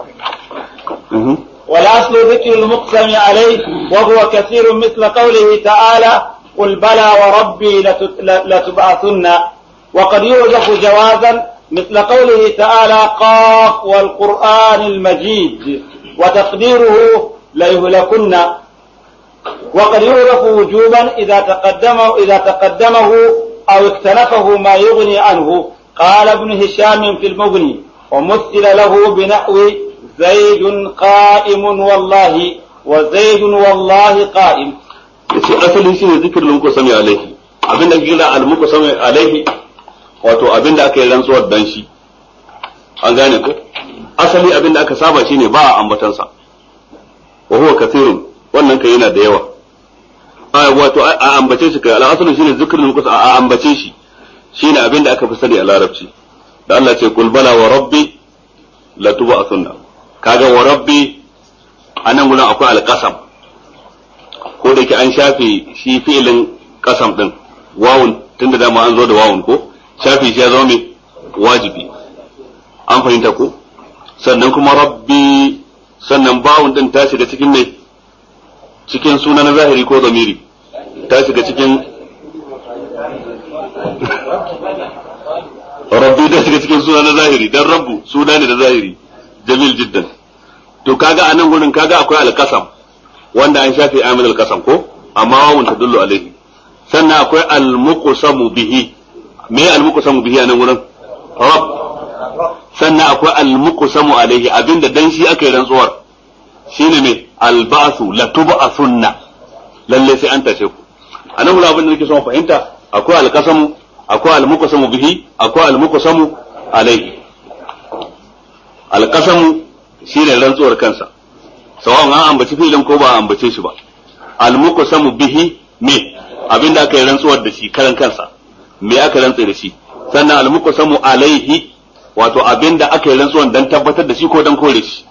والأصل ذكر المقسم عليه وهو كثير مثل قوله تعالى قل بلى وربي لتت- لتبعثن وقد يوجف جوازا مثل قوله تعالى قاف والقرآن المجيد وتقديره ليهلكن وقد يعرف وجوبا إذا تقدم إذا تقدمه أو اكتنفه ما يغني عنه قال ابن هشام في المغني ومثل له بنحو زيد قائم والله وزيد والله قائم yace asali shine zikirin muku sami alaihi abin da kira al muku sami alaihi wato abin da aka yi rantsuwar dan shi an gane ko asali abin da aka saba shine ba a ambatansa wa huwa kathirun wannan kai yana da yawa a wato a ambace shi kai al'asulu shine zikirin muku a ambace shi shine abin da aka fi sani a larabci da Allah ce kul bala wa rabbi la tub'athunna kaga wa rabbi anan gurin akwai alqasam ko da ke an shafe shi fi'ilin kasam din wawun tunda dama an zo da wawun ko shafe shi ya zama mai wajibi an fahimta ko sannan kuma rabbi sannan bawun din ta shiga cikin mai cikin suna na zahiri ko zamiri ta shiga cikin rabbi da shiga cikin suna na zahiri dan rabbu suna ne da zahiri jamil jiddan to kaga a nan gurin kaga akwai alqasam wanda an shafe amil alqasam ko amma wawun tadullu alaihi sannan akwai almuqsamu bihi me almuqsamu bihi a nan gurin rabb sannan akwai almuqsamu alaihi abinda dan shi aka yi rantsuwar shine me alba'su la tub'athunna lalle sai an tashe ku anan gurin abin da nake son fahimta akwai alqasamu akwai almuqsamu bihi akwai almuqsamu alaihi alqasamu shine rantsuwar kansa sawan an ambaci filin ko ba ambace shi ba almuqsamu bihi me abinda aka yi rantsuwar da shi karan kansa me aka rantsa da shi sannan almuqsamu alaihi wato abinda aka yi rantsuwan dan tabbatar da shi ko dan kore shi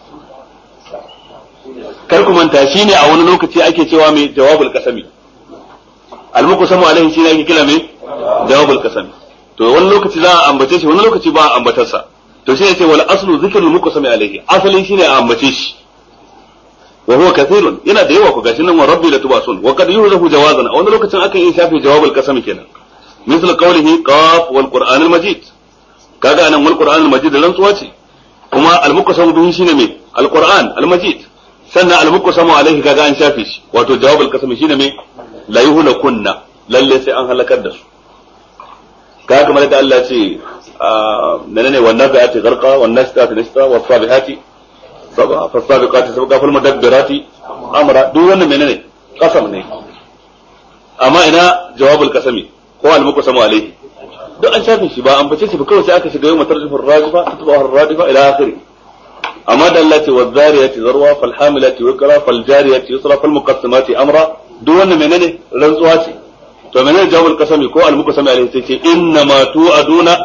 kar ku manta shine a wani lokaci ake cewa mai jawabul qasami almuqsamu alaihi shine ake kira mai jawabul qasami to wani lokaci za a ambace shi wani lokaci ba a ambatarsa to shi ne ce wal aslu zikrul muqsami alaihi asali shine a ambace shi wa huwa kathirun yana da yawa ku gashi nan wa rabbi la tubasun wa qad yuhzafu jawazan a wani lokacin akan yi shafi jawabul qasami kenan misal qawlihi qaf wal qur'an al majid kaga anan wal qur'an al majid rantsuwa ce kuma al muqsamu bihi shine me al qur'an al majid sannan al muqsamu alaihi kaga an shafe shi wato jawabul qasami shine me la yuhlakunna lalle sai an halakar da su kaga kamar da Allah ce menene wannan da ati garqa wan nasita nasta was sabihati sabah fas sabiqati sabqa fal mudabbirati amra duk wannan menene qasam ne amma ina jawabul qasami ko al muqsamu alaihi duk an shafe shi ba an bace shi ba kawai sai aka shiga yau matarjifin rajifa tatbahu ar-radifa ila akhiri amma da Allah ce wa zariyati zarwa fal hamilati wikra fal jariyati yusra fal muqassimati amra duk wannan menene rantsuwa ce to menene jawabul qasami ko al muqassami alaihi sai ce inna ma tu'aduna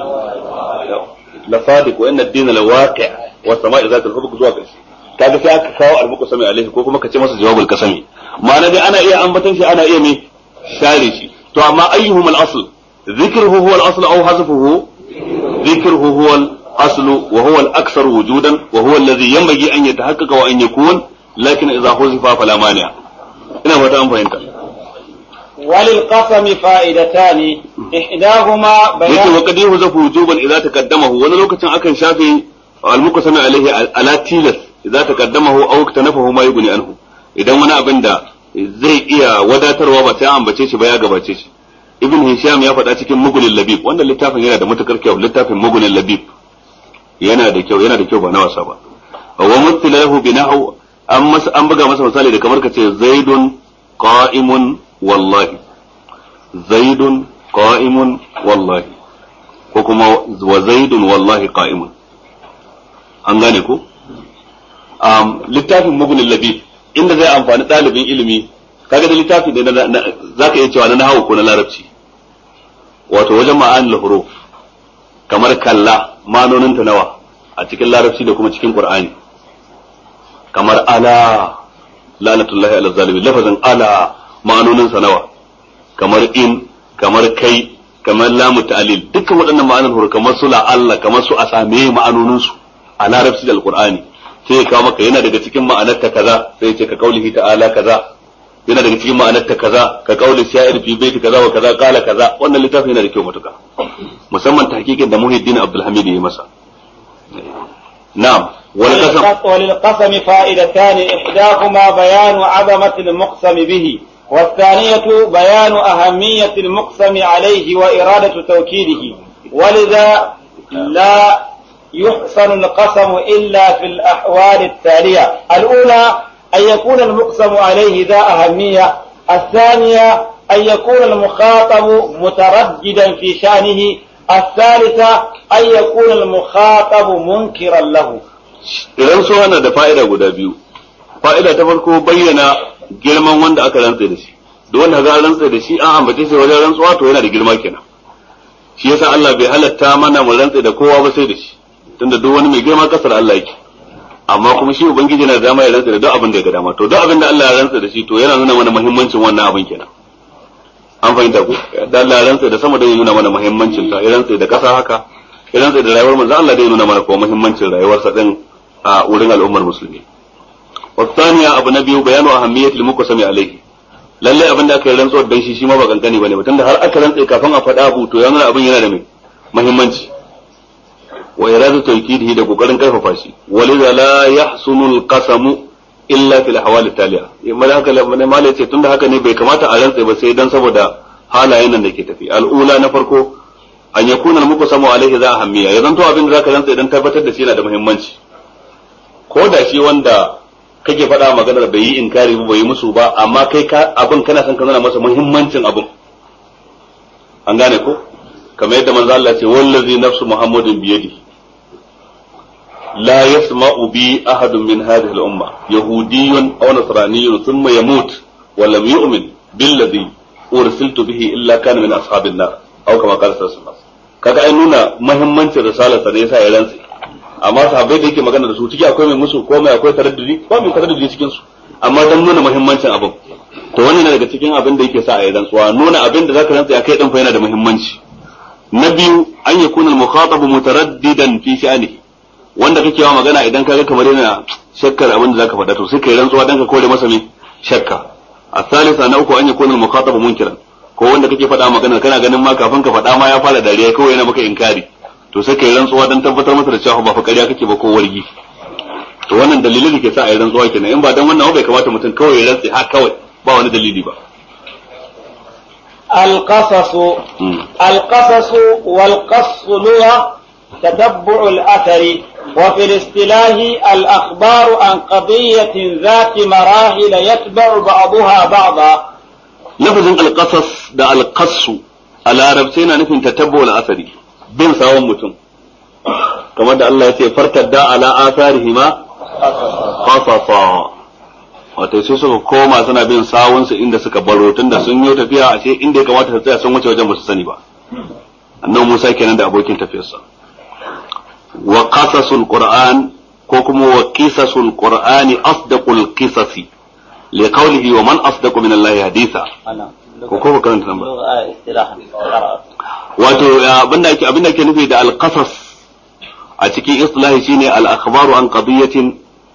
la sadiq wa inna ad-dina la waqi' wa sama'i zat al-hubq zuwa karshe kaga sai aka kawo al muqassami alaihi ko kuma ka ce masa jawabul qasami ma'ana dai ana iya ambatan shi ana iya me share shi to amma ayyuhum al-asl ذكره هو الأصل أو حذفه ذكره هو الأصل وهو الأكثر وجودا وهو الذي ينبغي أن يتحقق وأن يكون لكن إذا حذف فلا مانع ina fata an fahimta وللقسم فائدتان إحداهما yake بيان wa kadi huzafu wujuban idza taqaddamahu wani lokacin akan shafe al-muqsam alaihi ala tilas idza taqaddamahu aw iktanafahu ma yughni anhu idan wani abin da zai iya wadatarwa ba sai an ambace shi ba ya gabace shi ibn hisham ya faɗa cikin mugunin labib wannan littafin yana da matukar kyau littafin mugunin labib yana da kyau yana da kyau ba na wasa ba wa mutlahu bi nahu an masa an buga masa misali da kamar kace zaidun qa'imun wallahi zaidun qa'imun wallahi ko kuma wa zaidun wallahi qa'imun an gane ko um, littafin mugunin labib inda zai amfani ɗalibin ilimi kaga da littafi da za ka iya cewa na nahawu ko na larabci wato wajen ma'anil huruf kamar kalla manonin ta nawa a cikin larabci da kuma cikin qur'ani kamar ala lanatullahi ala zalimin lafazin ala ma'anonin sa nawa kamar in kamar kai kamar lamu ta'lil dukkan waɗannan ma'anar huruf kamar su la Allah kamar su asame ma'anonin su a larabci da alqur'ani sai ya kawo maka yana daga cikin ma'anar ta kaza sai ya ce ka kaulihi ta'ala kaza yana daga cikin ma'anar ta kaza ka kauli sha'ir fi baiti kaza wa kaza kala kaza wannan littafin yana da kyau matuka musamman tahqiqin da Muhyiddin Abdul Hamid ya masa na'am wal qasam وللقسم فائدتان إحداهما بيان عظمة المقسم به والثانية بيان أهمية المقسم عليه وإرادة توكيده ولذا لا يحسن القسم إلا في الأحوال التالية الأولى أن يكون المقسم عليه ذا أهمية الثانية أن يكون المخاطب مترددا في شأنه الثالثة أن يكون المخاطب منكرا له idan so yana da fa'ida guda biyu fa'ida ta farko bayyana girman wanda aka rantsa da shi duk wanda ga rantsa da shi an ambace shi wajen rantsuwa to yana da girma kenan shi yasa Allah bai halatta mana mu rantsa da kowa ba sai da shi tunda duk wani mai girma kasar Allah yake amma kuma shi ubangiji na da dama ya rantsa da duk abin da ya ga dama to duk abin da Allah ya rantsa da shi to yana nuna mana muhimmancin wannan abin kenan an fahimta ku da Allah ya rantsa da sama da ya nuna mana muhimmancin ta ya rantsa da kasa haka ya rantsa da rayuwar manzo Allah da ya nuna mana kuma muhimmancin rayuwarsa din a wurin al'ummar musulmi wasaniya abu na biyu bayanu ahammiyatul muqsami alaihi lalle abin da aka yi rantsuwar dan shi shi ma ba kankani bane ba tunda har aka rantsa kafin a faɗa abu to ya nuna abin yana da mai muhimmanci wa iradu tawkidihi da kokarin karfafa shi walidha la yahsunu al-qasamu illa fil ahwal taliya amma haka ne malai ce tunda haka ne bai kamata a rantsa ba sai dan saboda halayen nan da ke tafi al'ula na farko an yakuna al-muqsamu alaihi za ahammiya ya zanto abin da zaka rantsa idan tabbatar da shi yana da muhimmanci ko da shi wanda kake faɗa maganar bai yi inkari ba bai yi musu ba amma kai ka abin kana son ka nuna masa muhimmancin abin an gane ko kamar yadda manzo Allah ce wallazi nafsu muhammadin biyadi la yasma'u bi ahadun min hadhihi al-umma yahudiyyun aw nasraniyyun thumma yamut wa lam yu'min billadhi ursiltu bihi illa kana min ashabin nar aw kama qala sallallahu alaihi wasallam kaga ai nuna muhimmancin risalar sa ne yasa ya rantsi amma sahabbai da yake magana da su ciki akwai mai musu ko mai akwai taraddudi ba mai taraddudi cikin su amma dan nuna muhimmancin abin to wannan ne daga cikin abin da yake sa a yi rantsuwa nuna abin da zaka rantsa kai din fa yana da muhimmanci na biyu an yakuna al-mukhatabu mutaraddidan fi sha'nihi wanda kake wa magana idan kaga kamar yana shakkar abin da zaka faɗa to sai kai rantsuwa dan ka kore masa me shakka a salisa na uku an yakuna al-mukhatabu munkiran ko wanda kake faɗa magana kana ganin ma kafin ka faɗa ma ya fara dariya kawai yana maka inkari to sai kai rantsuwa dan tabbatar masa da cewa ba fa ƙarya kake ba ko wargi to wannan dalilin da ke sa a yi rantsuwa kenan in ba dan wannan bai kamata mutum kawai ya rantsi ha kawai ba wani dalili ba القصص القصص والقص لغة تتبع الأثر وفي الاصطلاح الأخبار عن قضية ذات مراحل يتبع بعضها بعضا لفظ القصص ده القص على ربسينا نفن تتبع الأثر bin sawon mutum kamar da Allah ya ce fartadda ala atharihima qasasa wato sai suka koma suna bin sawun su inda suka baro tunda sun yi tafiya a ce inda ya kamata su tsaya sun wuce wajen ba su sani ba annabi Musa kenan da abokin tafiyarsa wa qasasul qur'an ko kuma wa qisasul qur'ani asdaqul qisasi li qawlihi wa man asdaqu min Allah haditha ko ko karanta nan ba wato abinda ake abinda ake nufi da al-qasas a cikin islahi shine al-akhbaru an qadiyatin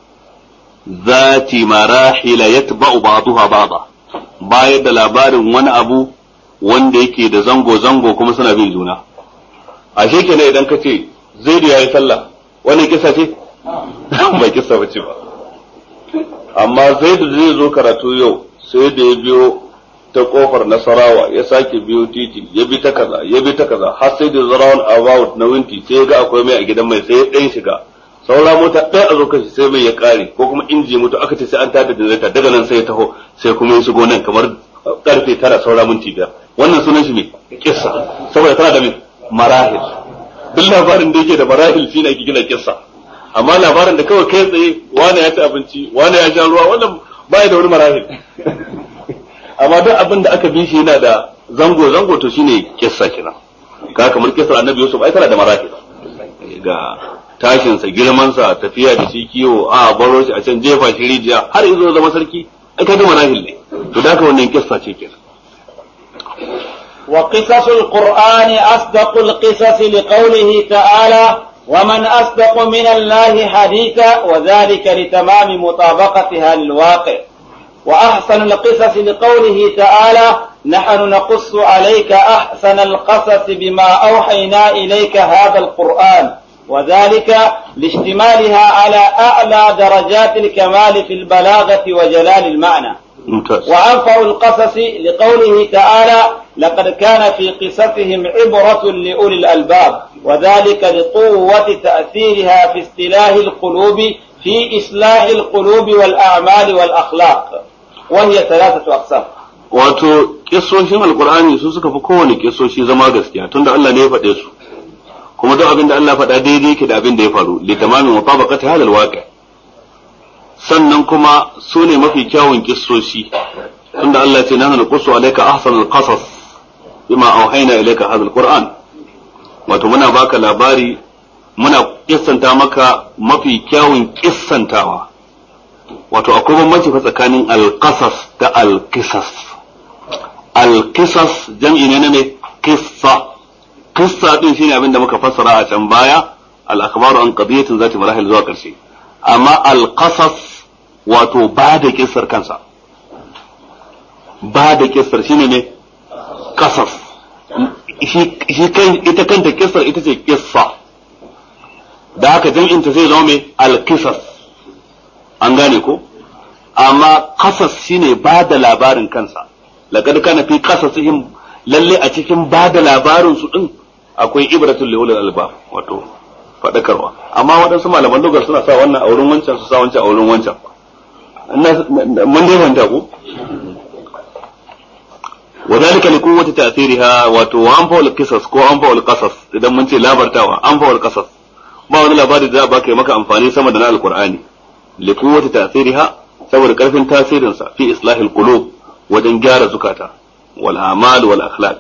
zati marahil yatba'u ba'daha ba'da bayar da labarin wani abu wanda yake da zango zango kuma suna bin juna ashe kenan idan ka ce zaidu yayi sallah wannan kisa ce ba kisa bace ba amma zaidu zai zo karatu yau sai da ya biyo ta kofar nasarawa ya sake biyo titi ya bi ta kaza ya bi ta kaza har sai da zarawan about na winti sai ya ga akwai mai a gidan mai sai ya ɗan shiga saura mota ɗaya a zo kashi sai mai ya ƙare ko kuma inji mutu aka ce sai an tada generator daga nan sai ya taho sai kuma ya shigo nan kamar karfe tara saura minti biyar wannan sunan shi ne kissa saboda tana da mai marahil duk labarin da yake da marahil shine ake gina kissa amma labarin da kawai kai tsaye wani ya ci abinci wani ya sha ruwa wannan baya da wani marahil amma duk abin da aka bi shi yana da zango zango to shine kissa kenan ka kamar kissar annabi Yusuf ai tana da marahil ga tashin sa girman sa tafiya da shi kiwo a baro shi a can jefa shi rijiya har izo zama sarki ai kaga marahil ne to da ka wannan kissa ce kenan وقصص القرآن أصدق القصص لقوله تعالى ومن أصدق من الله حديثا وذلك لتمام مطابقتها للواقع وأحسن القصص لقوله تعالى نحن نقص عليك أحسن القصص بما أوحينا إليك هذا القرآن وذلك لاشتمالها على أعلى درجات الكمال في البلاغة وجلال المعنى ممتاز وأنفع القصص لقوله تعالى لقد كان في قصصهم عبرة لأولي الألباب وذلك لقوة تأثيرها في استلاح القلوب في إصلاح القلوب والأعمال والأخلاق وهي ثلاثة أقسام wato kissoshin alkur'ani su suka fi kowane kissoshi zama gaskiya tunda Allah ne ya faɗe su kuma duk abin da Allah faɗa daidai yake da abin da ya faru li tamamin mutabaqati halal waqi sannan kuma su ne mafi kyawun kissoshi tunda Allah ya ce nahnu naqussu alayka ahsanal qasas bima auhayna ilayka hadha alquran wato muna baka labari muna kissanta maka mafi kyawun kissantawa wato akwai bambanci fa tsakanin alqasas da alqisas alqisas jam'i ne na me qissa qissa din shine abin da muka fassara a can baya al akhbaru an qadiyatin zati marahil zuwa karshe amma alqasas wato ba da kissar kansa ba da kissar shine ne kasas shi kan ita kanta kissar ita ce kissa da haka jam'in ta zai zama mai alqisas an gane ko amma qasas shine ba da labarin kansa laqad kana fi qasasihim lalle a cikin ba da labarin su din akwai ibratul liulil albab wato fadakarwa amma waɗansu malaman lugar suna sa wannan a wurin wancan su sa wancan a wurin wancan mun dai fahimta ko وذلك لقوة تأثيرها wato وأنفع القصص ko أنفع القصص idan mun ce labartawa أنفع القصص ba wani labari da za a baka yi maka amfani sama da na alqur'ani liquwwati ta'thiriha saboda karfin tasirinsa fi islahil qulub wajen gyara zukata wal a'mal wal akhlaq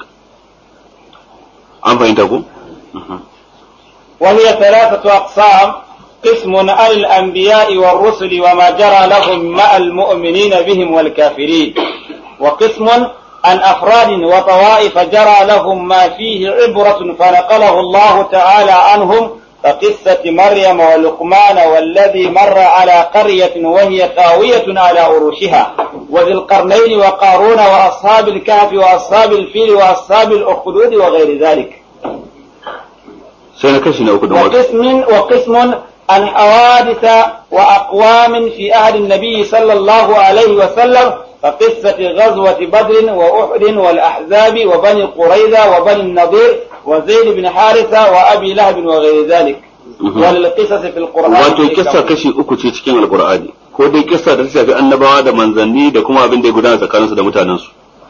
an fahimta ku وهي ثلاثة أقسام قسم عن الأنبياء والرسل وما جرى لهم مع المؤمنين بهم والكافرين وقسم عن أفراد وطوائف جرى لهم ما فيه عبرة فنقله الله تعالى عنهم كقصة مريم ولقمان والذي مر على قرية وهي خاوية على عروشها وذي القرنين وقارون وأصحاب الكهف وأصحاب الفيل وأصحاب الأخدود وغير ذلك وقسم وقسم عن حوادث وأقوام في أهل النبي صلى الله عليه وسلم كقصة غزوة بدر وأحد والأحزاب وبني قريظة وبني النضير وزيد بن حارثة وأبي لهب وغير ذلك وللقصص في القرآن wato kissa kashi uku ce cikin alqur'ani ko dai kissa da ta shafi annabawa da manzanni da kuma abin da ya gudana tsakaninsu da mutanensu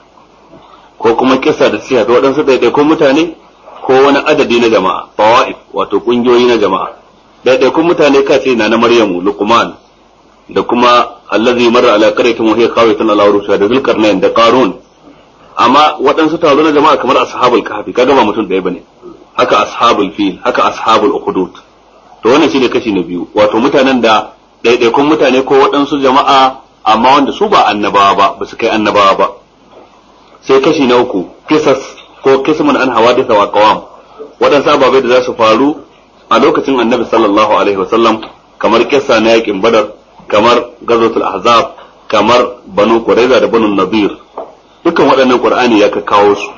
ko kuma kissa da ta shafi waɗansu ɗaiɗaikun mutane ko wani adadi na jama'a fawa'if wato ƙungiyoyi na jama'a ɗaiɗaikun mutane ka ce na na maryamu luqman da kuma allazi marra ala qaryatin wa hiya khawiyatun ala urusha da zulkarnain da qarun amma waɗansu taro na jama'a kamar ashabul kahfi kaga ba mutum ɗaya bane haka ashabul fil haka ashabul ukhdud to wannan shine kashi na biyu wato mutanen da ɗaiɗaikun mutane ko waɗansu jama'a amma wanda su ba annabawa ba ba su kai annabawa ba sai kashi na uku kisas ko kismun an hawadisa wa qawam waɗansu ababai da za su faru a lokacin annabi sallallahu alaihi wasallam kamar kissa na yakin badar kamar gazotul ahzab kamar banu qurayza da banu nadir dukkan waɗannan qur'ani ya kawo su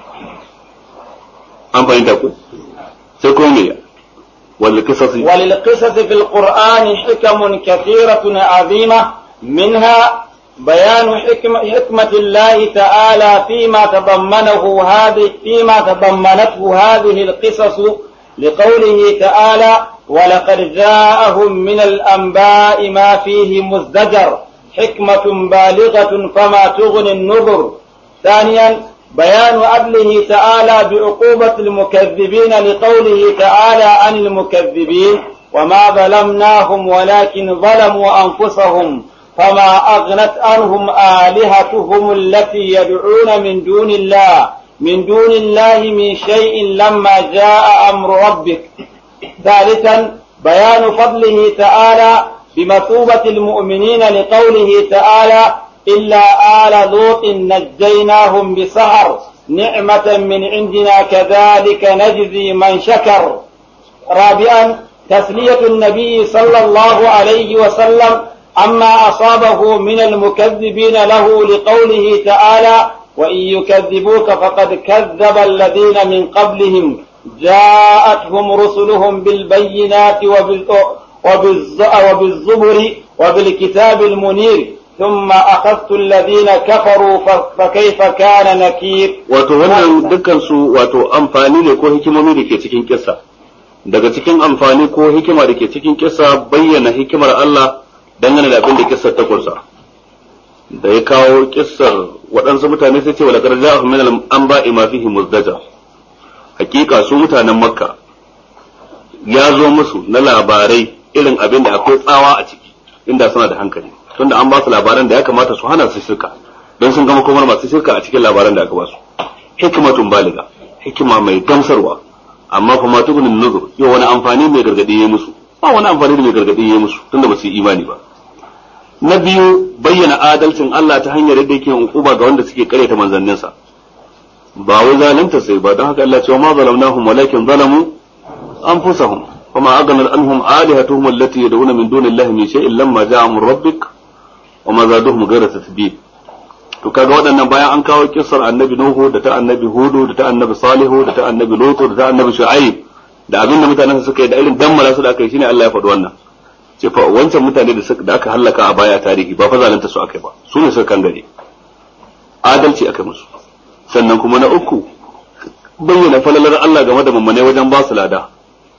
an fahimta ku sai kuma me وللقصص وللقصص في القرآن حكم كثيرة عظيمة منها بيان حكمة, حكمة الله تعالى فيما تضمنه هذه فيما تضمنته هذه القصص لقوله تعالى ولقد جاءهم من الأنباء ما فيه مزدجر حكمة بالغة فما تغني النذر ثانيا بيان عدله تعالى بعقوبة المكذبين لقوله تعالى عن المكذبين وما ظلمناهم ولكن ظلموا أنفسهم فما أغنت عنهم آلهتهم التي يدعون من دون الله من دون الله من شيء لما جاء أمر ربك ثالثا بيان فضله تعالى بمثوبة المؤمنين لقوله تعالى إلا آل لوط نجيناهم بسهر نعمة من عندنا كذلك نجزي من شكر رابعا تسلية النبي صلى الله عليه وسلم عما أصابه من المكذبين له لقوله تعالى وإن يكذبوك فقد كذب الذين من قبلهم جاءتهم رسلهم بالبينات وبالزبر وبالكتاب المنير ثم أخذت الذين كفروا فكيف كان نكير wato wannan dukkan su wato amfani ne ko hikimomi da ke cikin kissa daga cikin amfani ko hikima da ke cikin kissa bayyana hikimar Allah dangane da abin da kissar ta kunsa da ya kawo kissar waɗansu mutane sai ce wa laqad ja'ahum min al-anba'i ma fihi muzdaja hakika su mutanen makka ya zo musu na labarai irin abin da akwai tsawa a ciki inda suna da hankali tunda an ba su labaran da ya kamata su hana su shirka don sun gama komar masu shirka a cikin labaran da aka ba su hikimatun baliga hikima mai gamsarwa amma fa ma tugunin nuzur yau wani amfani mai gargadi ya musu ba wani amfani da mai gargadi ya musu tunda ba su yi imani ba na biyu bayyana adalcin Allah ta hanyar yadda yake hukuma ga wanda suke karyata manzanninsa ba wai zalunta sai ba don haka Allah ce wa ma zalamnahum walakin zalamu anfusahum فما أغنى عنهم آلهتهم التي يدعون من دون الله من شيء لما جاء من ربك وما زادوهم غير تثبيت to kaga waɗannan bayan an kawo kissar annabi Nuhu da ta annabi Hudu da ta annabi Salihu da ta annabi Lutu da ta annabi Shu'aib da abin da mutanen suka yi da irin dammara su da aka yi shine Allah ya faɗi wannan ce fa wancan mutane da da aka halaka a baya tarihi ba fa zalunta su akai ba su ne suka kangare adalci aka musu sannan kuma na uku bayyana falalar Allah game da mummune wajen ba su lada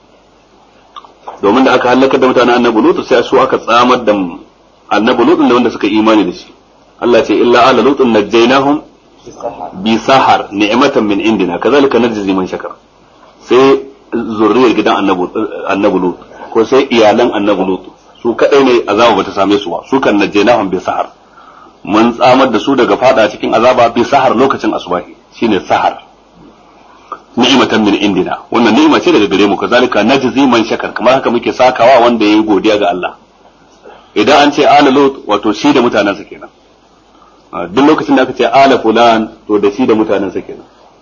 domin da aka halaka da mutanen annabi lutu sai su aka tsamar da annabi lutu da wanda suka imani da shi Allah ce illa ala lutun najjaynahum bi sahar ni'matan min indina kazalika najzi man shakar sai zurriyar gidan annabi lut ko sai iyalan annabi lut su kadai ne azaba bata same su ba su kan najjaynahum bi sahar mun tsamar da su daga fada cikin azaba bi sahar lokacin asubahi shine sahar ni'matan min indina wannan ni'ima ce daga gare mu kazalika najzi man shakar kamar haka muke sakawa wanda yayi godiya ga Allah idan an ce ala lut wato shi da mutanansa kenan duk lokacin da aka ce ala fulan to da shi da mutanansa kenan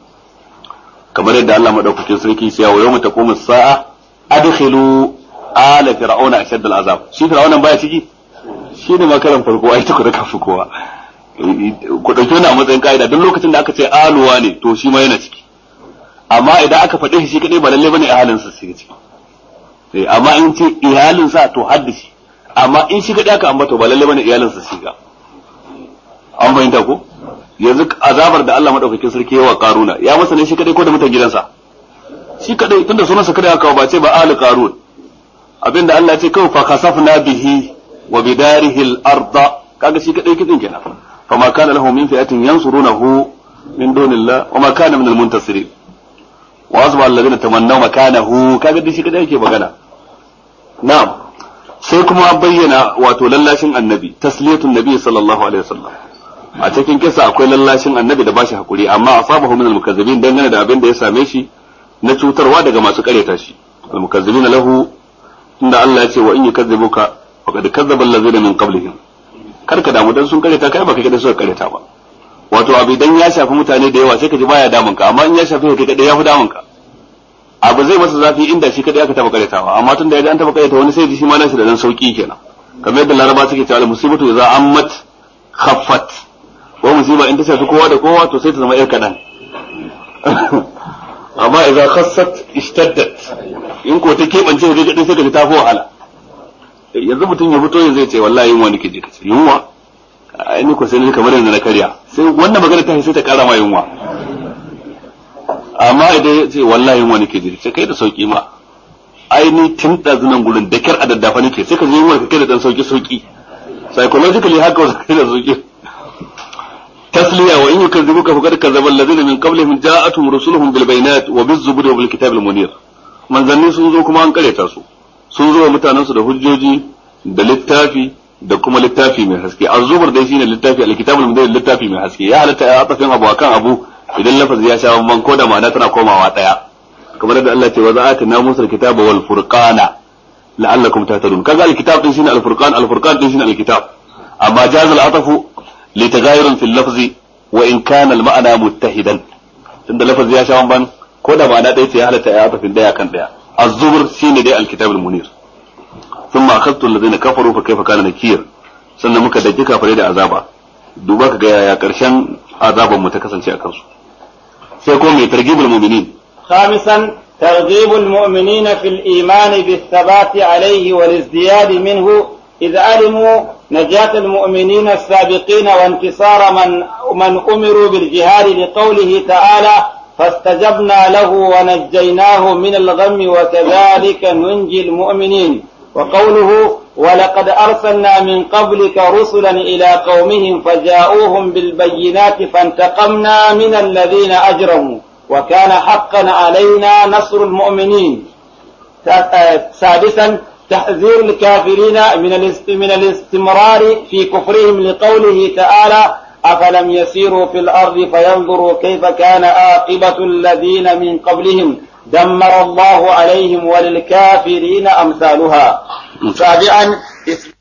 kamar yadda Allah madaukakin sarki ya wa yawma taqumu sa'a adkhilu ala fir'auna ashad al'azab shi fir'auna baya ciki shi ne makaran farko ai tuku da kafu kowa ku dauki wannan a matsayin kaida duk lokacin da aka ce aluwa ne to shi ma yana ciki amma idan aka faɗe shi shi kadai ba lalle bane iyalin sa su ciki sai amma in ce iyalin sa to haddashi amma in shi kadai aka ambata ba lalle bane iyalin sa shiga an bayyana ko yanzu azabar da Allah madaukakin sarki yawa karuna ya masa ne shi kadai ko da mutan gidansa shi kadai tunda sunansa kadai aka ba ce ba ali qarun abinda Allah ya ce kawai fa khasafna bihi wa bidarihi al-ardh kaga shi kadai kidin kenan fa ma kana lahu min fi'atin yansurunahu min dunillah wa ma kana min al-muntasirin wa asba alladhina tamannaw makanahu kaga dai shi kadai yake magana na'am sai kuma bayyana wato lallashin annabi tasliyatun nabi sallallahu alaihi wasallam a cikin kisa akwai lallashin annabi da bashi hakuri amma asabahu min al-mukazzibin dangane da abin da ya same shi na cutarwa daga masu kareta shi al-mukazzibina lahu inda Allah ya ce wa in yukazzibuka faqad kazzaba allazina min qablihim kar ka damu dan sun kareta kai baka kada suka kareta ba wato abu idan ya shafi mutane da yawa sai ka ji baya damun ka amma in ya shafi kai kadai ya fi damun ka abu zai masa zafi inda shi kadai aka taba karetawa amma tun da ya ga an taba kareta wani sai ji shi ma nashi da dan sauki kenan kamar yadda laraba suke cewa musibatu idza ammat khaffat ko musiba in ta shafi kowa da kowa to sai ta zama yar kadan amma idza khassat ishtaddat in ko ta kebance da kadai sai ka ta fi wahala yanzu mutum ya fito yanzu ya ce wallahi yunwa nake ji kace yunwa ai ni ko sai ni kamar yanzu na karya sai wannan magana ta sai ta kara ma yunwa amma idan ya ce wallahi yunwa nake ji sai kai da sauki ma ai ni tun dazunan gurin da kyar a daddafa nake sai ka je yunwa ka kai da dan sauki sauki psychologically haka wasu kai da sauki تسلية وإن يكذبوك فقد كذب الذين من قبلهم جاءتهم رسلهم بالبينات وبالزبر وبالكتاب المنير من ظني سنزو كما أن قريتا سو سنزو متاننسو da hujjoji da littafi da kuma littafi mai haske az-zubur dai shine littafi al-kitab al-munir littafi mai haske ya halatta ya atafin abu akan abu idan lafazi ya sha man ko da ma'ana tana komawa daya kamar da Allah ce wa za'ata na musul kitaba wal furqana la'allakum tahtadun kaga al-kitab din shine al-furqan al-furqan din shine al-kitab amma jaz al-atafu لتغاير في اللفظ وإن كان المعنى متحدا tunda lafazi ya sha ban ko da ma'ana ɗaya ce ya halatta ya atafin daya kan daya az-zubur shine dai al-kitab al-munir thumma akhadtu alladhina kafaru fa kayfa kana nakir sannan muka daki kafare da azaba duba ka ga yaya karshen azaban mu ta kasance a kansu sai ko mai targhibul mu'minin خامسا ترغيب المؤمنين في الإيمان بالثبات عليه والازدياد منه إذ علموا نجاة المؤمنين السابقين وانتصار من من أمروا بالجهاد لقوله تعالى فاستجبنا له ونجيناه من الغم وكذلك ننجي المؤمنين وقوله ولقد أرسلنا من قبلك رسلا إلى قومهم فجاءوهم بالبينات فانتقمنا من الذين أجرموا وكان حقا علينا نصر المؤمنين سادسا تحذير الكافرين من من الاستمرار في كفرهم لقوله تعالى أفلم يسيروا في الأرض فينظروا كيف كان عاقبة الذين من قبلهم دمر الله عليهم وللكافرين أمثالها سابعا